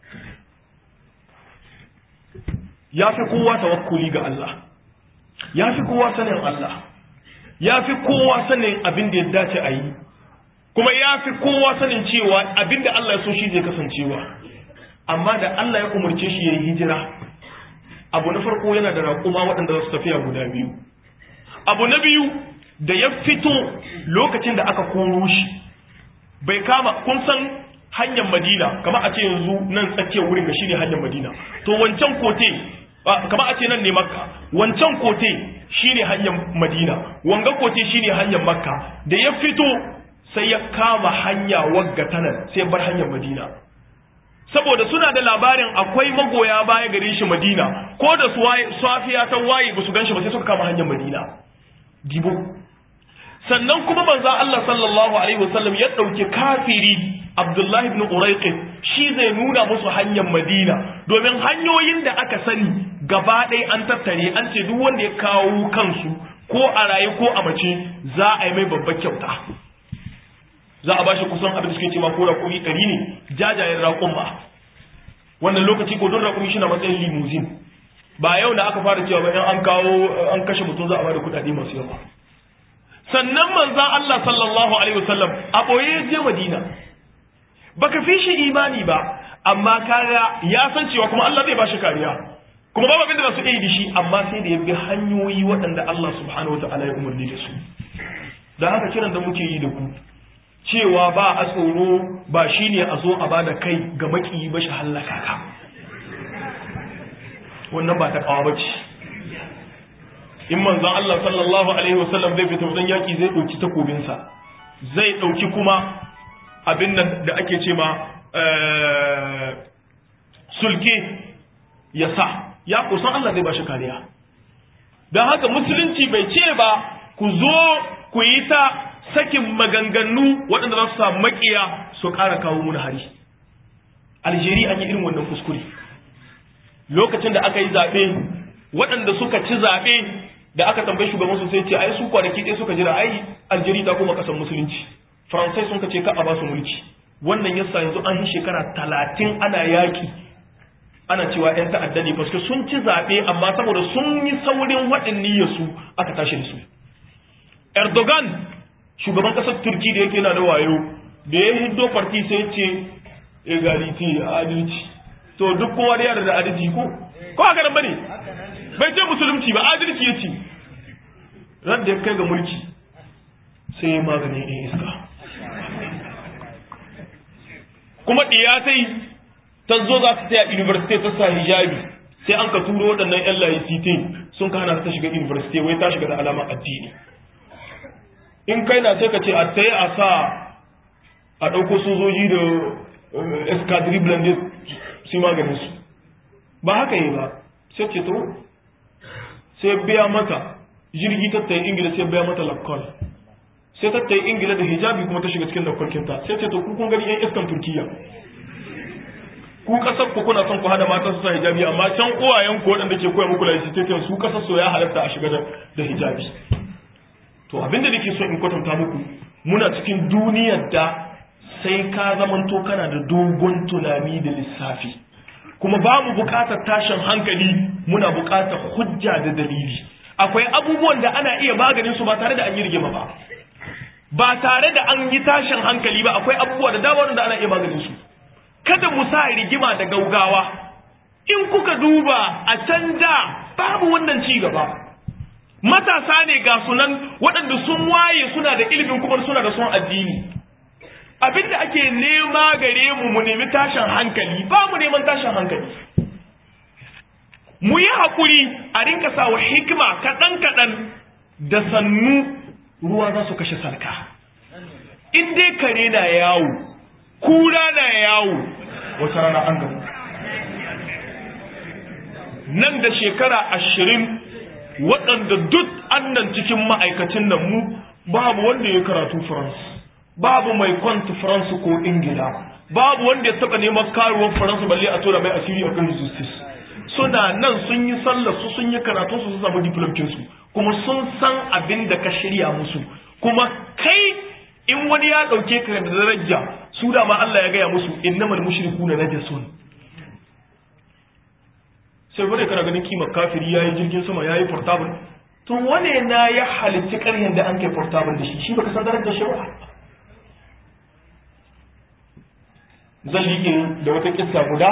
ya fi kowa tawakkuli ga Allah ya fi kowa sanin Allah ya fi kowa sanin abin da ya dace a yi kuma ya fi kowa sanin cewa abin da Allah ya so shi zai kasancewa amma da Allah ya umarce shi ya yi hijira abu na farko yana da raƙuma waɗanda za su tafiya guda biyu abu na biyu da ya fito lokacin da aka koro shi bai kama kun san hanyar madina kamar a ce yanzu nan tsakiyar wurin ga shine hanyar madina to wancan kote kamar a ce nan ne makka wancan kote shine hanyar madina wanga kote shine hanyar makka da ya fito sai ya kama hanya wagga tanan sai bar hanyar madina saboda suna da labarin akwai magoya baya gare shi madina ko da su safiya ta waye ba su gan shi ba sai suka kama hanyar madina dibo sannan kuma manzo Allah sallallahu alaihi wasallam ya dauki kafiri Abdullahi ibn Urayq shi zai nuna musu hanyar Madina domin hanyoyin da aka sani gaba ɗaya an tattare an ce duk wanda ya kawo kansu ko a raye ko a mace za a yi mai babbar kyauta za a bashi kusan abin da suke cewa ko raƙumi ɗari ne jajayen raƙumma wannan lokaci ko don raƙumi shi na matsayin limuzin ba yau da aka fara cewa ba in an kawo an kashe mutum za a bada kuɗaɗe masu yawa sannan manzan Allah sallallahu alaihi wasallam a ɓoye je Madina baka fi shi imani ba amma kaga ya san cewa kuma Allah zai bashi kariya kuma babu abin da su iya da shi amma sai da ya bi hanyoyi waɗanda Allah subhanahu wataala ya umarni da su da haka kiran da muke yi da ku cewa ba a tsoro ba shine a zo a bada kai ga maki ba shi hallaka ka wannan ba ta kawo bace in manzon Allah sallallahu alaihi wasallam zai fita wajen yaki zai dauki takobinsa zai dauki kuma abin nan da ake ce ma sulke ya sa ya kusan Allah zai bashi kariya don haka musulunci bai ce ba ku zo ku yi ta sakin maganganu waɗanda za su samu makiya su ƙara kawo mun hari Algeria an yi irin wannan kuskure lokacin da aka yi zaɓe waɗanda suka ci zaɓe da aka tambayi shugaban su sai ce ai su kwanaki ɗaya suka jira ai Algeria ta koma ƙasar musulunci Faransai sun ce ka a ba su mulki wannan yasa yanzu an yi shekara talatin ana yaƙi ana cewa 'yan ta'adda ne paske sun ci zaɓe amma saboda sun yi saurin waɗin niyyarsu aka tashi da su Erdogan shugaban ƙasar Turki da yake na da wayo da ya hiddo farti sai ce egality adalci to duk kowa da yara da adalci ko ko haka nan bane bai ce musulunci ba adalci yace ran da ya kai ga mulki sai ya maganin in iska kuma diyatai ta zo za ta taya university ta sa hijabi sai an ka turo waɗannan yan laicite sun ka hana ta shiga university wai ta shiga da alama addini in kai na sai ka ce a tsaye a sa a ɗauko sojoji da escadrille blended su maganin su ba haka yi ba sai ce to sai biya mata jirgi tattaye ingila sai biya mata lakkol sai tattaye ingila da hijabi kuma ta shiga cikin lakkolkinta sai ce to ku kun gani yan iskan turkiya ku kasar ku kuna son ku hada mata su sa hijabi amma can uwayen ku waɗanda ke koya muku laicitatin su kasar so ya halatta a shiga da hijabi to abinda nake so in kwatanta muku muna cikin duniyar da sai ka zamanto kana da dogon tunani da lissafi kuma ba mu bukatar tashin hankali muna bukatar hujja da dalili akwai abubuwan da ana iya maganin su ba tare da an yi rigima ba ba tare da an yi tashin hankali ba akwai abubuwa da dama da ana iya maganin su kada mu sa rigima da gaugawa in kuka duba a can da babu wannan ci gaba matasa ne ga sunan waɗanda sun waye suna da ilimin kuma suna da son addini abinda ake nema gare mu mu nemi tashin hankali ba mu neman tashin hankali mu yi haƙuri a rinka sawa hikima kaɗan-kaɗan da sannu ruwa za su kashe sarka in dai kare na yawo kura na yawo wata rana an gamu nan da shekara ashirin waɗanda duk annan cikin ma'aikacin nan mu babu wanda ya karatu France babu mai kwanta France ko Ingila babu wanda ya taɓa neman karuwar France balle a tura mai asiri a kan justice suna nan sun yi sallar su sun yi karatu su samu diplomkin su kuma sun san abin da ka shirya musu kuma kai in wani ya ɗauke ka da daraja su da ma Allah ya gaya musu innamal mushrikuna najasun sai bude kana ganin kimar kafiri yayi jirgin sama yayi portable to wane na ya halitta ƙaryan da an kai portable da shi shi baka san darajar shi ba zan liƙe da wata kissa guda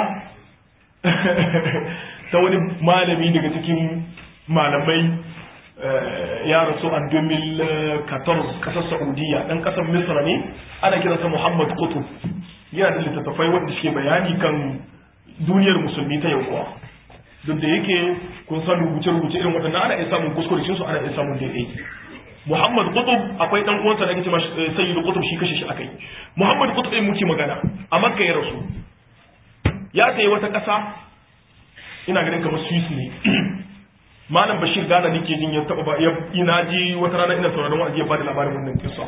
ta wani malami daga cikin malamai ya rasu a 2014 kasar saudiya dan kasar misra ne ana kiransa muhammad kutub yana da littattafai wanda suke bayani kan duniyar musulmi ta yau kuwa duk da yake kun san rubuce-rubuce irin waɗannan ana iya samun kuskure su ana iya samun daidai muhammad kutub akwai dan uwansa da ake cewa sayyidu kutub shi kashe shi akai muhammad kutub ɗin muke magana a makka ya rasu ya sayi wata ƙasa ina ganin kamar swiss ne malam bashir gana nake jin ya taba ba ina ji wata rana ina sauraron wa'azi ya bada labarin wannan kisa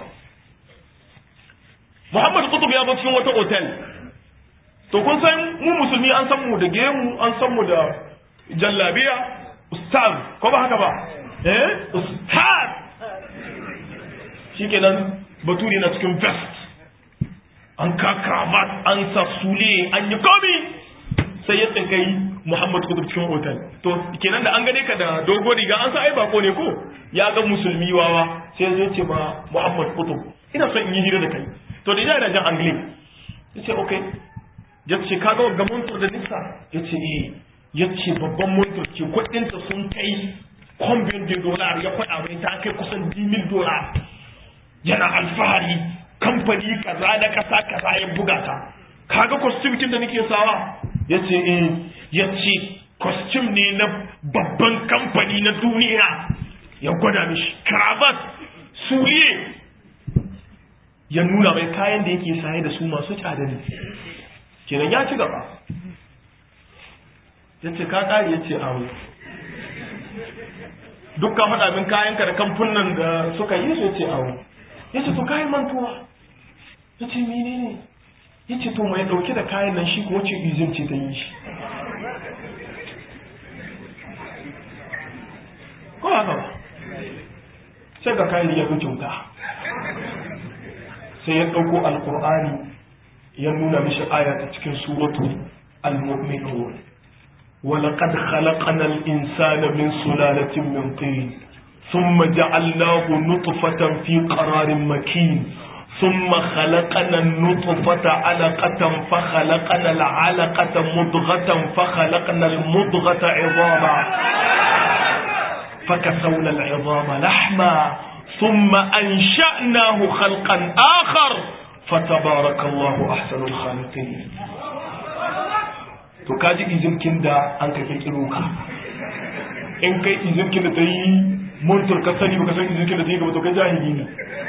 Muhammad Qutb ya zo cikin wata hotel to kun san mu musulmi an san mu da gemu an san mu da jallabiya ustaz ko ba haka ba eh ustaz shikenan baturi na cikin vest an ka cravat an sa sule an yi komi sai ya tsinkai Muhammad Kutub cikin hotel to kenan da an gane ka da dogo riga an sa ai bako ne ko ya ga musulmi wawa sai zai ce ba Muhammad Kutub ina son in yi hira da kai to da yana jan angle yace okay ya ce ka ga ga montor da nisa yace eh yace babban montor ce kudin ta sun kai combien de dollars ya kwada mai ta kai kusan 10000 dollars yana alfahari kamfani kaza da kasa kaza ya buga ta kaga costume kin da nake sawa yace eh ya ce costume ne na babban kamfani na duniya ya gwada mishi cravat suliye ya nuna mai kayan da yake saye da su masu tsada ne kenan ya ci gaba ya ce ka ƙari ya ce awo dukkan faɗa min kayanka da kamfunan da suka yi su ya ce awo ya ce to kayan mantuwa ya ce mene ne ya ce to mai ɗauke da kayan nan shi ko wace izin ce ta yi shi ko haka ba sai ga kayan ya fi kyauta sai ya ɗauko alkur'ani ya nuna mishi aya ta cikin suratu al-mu'minun ولقد خلقنا الإنسان من سلالة من طين ثم جعلناه نطفة في قرار مكين ثم خلقنا النطفة علقة فخلقنا العلقة مضغة فخلقنا المضغة عظاما فكسونا العظام لحما ثم أنشأناه خلقا آخر فتبارك الله أحسن الخالقين to kaji izirkin da an ka kirkiro ka in kai izirkin da ta yi muntur ka sani ba ka san izirkin da ta yi gaba to kai jahili ne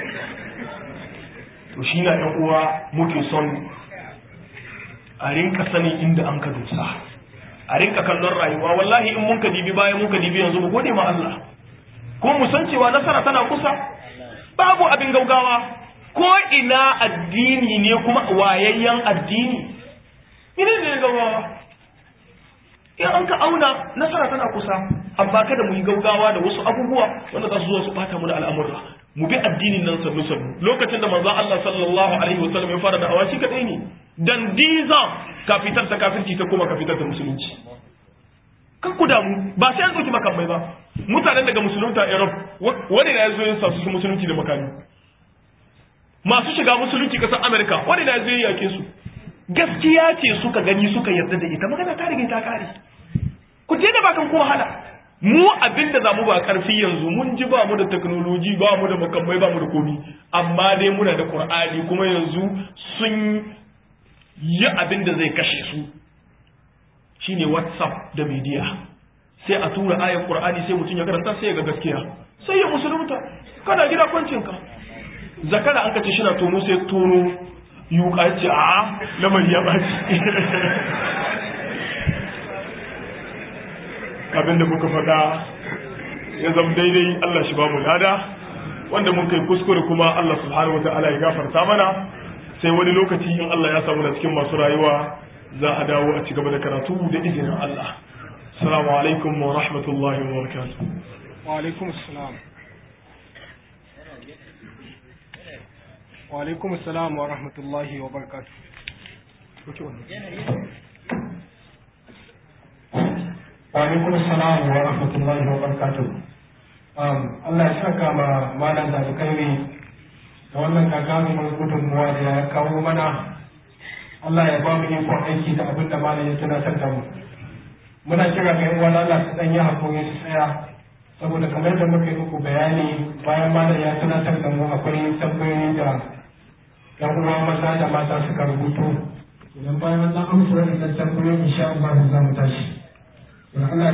to shi na ɗan uwa muke son a rinka sanin inda an ka dosa a rinka kallon rayuwa wallahi in mun ka dibi bayan mun ka dibi yanzu mu gode ma Allah ko mu san cewa nasara tana kusa babu abin gaugawa ko ina addini ne kuma wayayyen addini ina ne gaugawa in an ka auna nasara tana kusa amma kada mu yi gaugawa da wasu abubuwa wanda za su zo su bata mu da al'amurra mu bi addinin nan sannu sannu lokacin da manzo Allah sallallahu alaihi wasallam ya fara da awashi kadai ne dan diza ka fitar ta kafirci ta kuma ka fitar ta musulunci kan ku damu ba sai an dauki makamai ba mutanen daga musulunta Europe wani na yazo yin su musulunci da makami masu shiga musulunci kasar America wani na yazo yin yake su gaskiya ce suka gani suka yarda da ita magana ta riga ta kare ku je da bakan ko wahala mu abin da zamu ba karfi yanzu mun ji ba mu da technology ba mu da makamai ba mu da komi amma dai muna da qur'ani kuma yanzu sun yi abin da zai kashe su shine whatsapp da media sai a tura ayar qur'ani sai mutum ya karanta sai ya ga gaskiya sai ya musulunta kana gida kwancinka zakara an kace shi na tono sai tono yuka ce a lamari ya ɓaci abinda muka faɗa ya zama daidai Allah shi ba mu lada wanda mun kai kuskure kuma Allah subhanahu wata'ala ya gafarta mana sai wani lokaci in Allah ya samu na cikin masu rayuwa za a dawo a ci gaba da karatu da izinin Allah assalamu alaikum wa rahmatullahi wa barakatuh wa alaikum assalam wa alaikum assalam wa rahmatullahi wa barakatuh wa alaikum assalam wa rahmatullahi wa barakatuh um Allah ya saka ma malam da kai da wannan gagarumin gudunmuwa da ya kawo mana a Allah ya ba mu ikon aiki da abin da malam ya tunatar da mu muna kira ga yan uwan Allah su dan yi hakuri su tsaya saboda kamar da muka yi muku bayani bayan malam ya tunatar da mu akwai tambayoyi da yan uwa maza da mata suka rubuto idan bayan an amsa wannan tambayoyi insha Allah za mu tashi Allah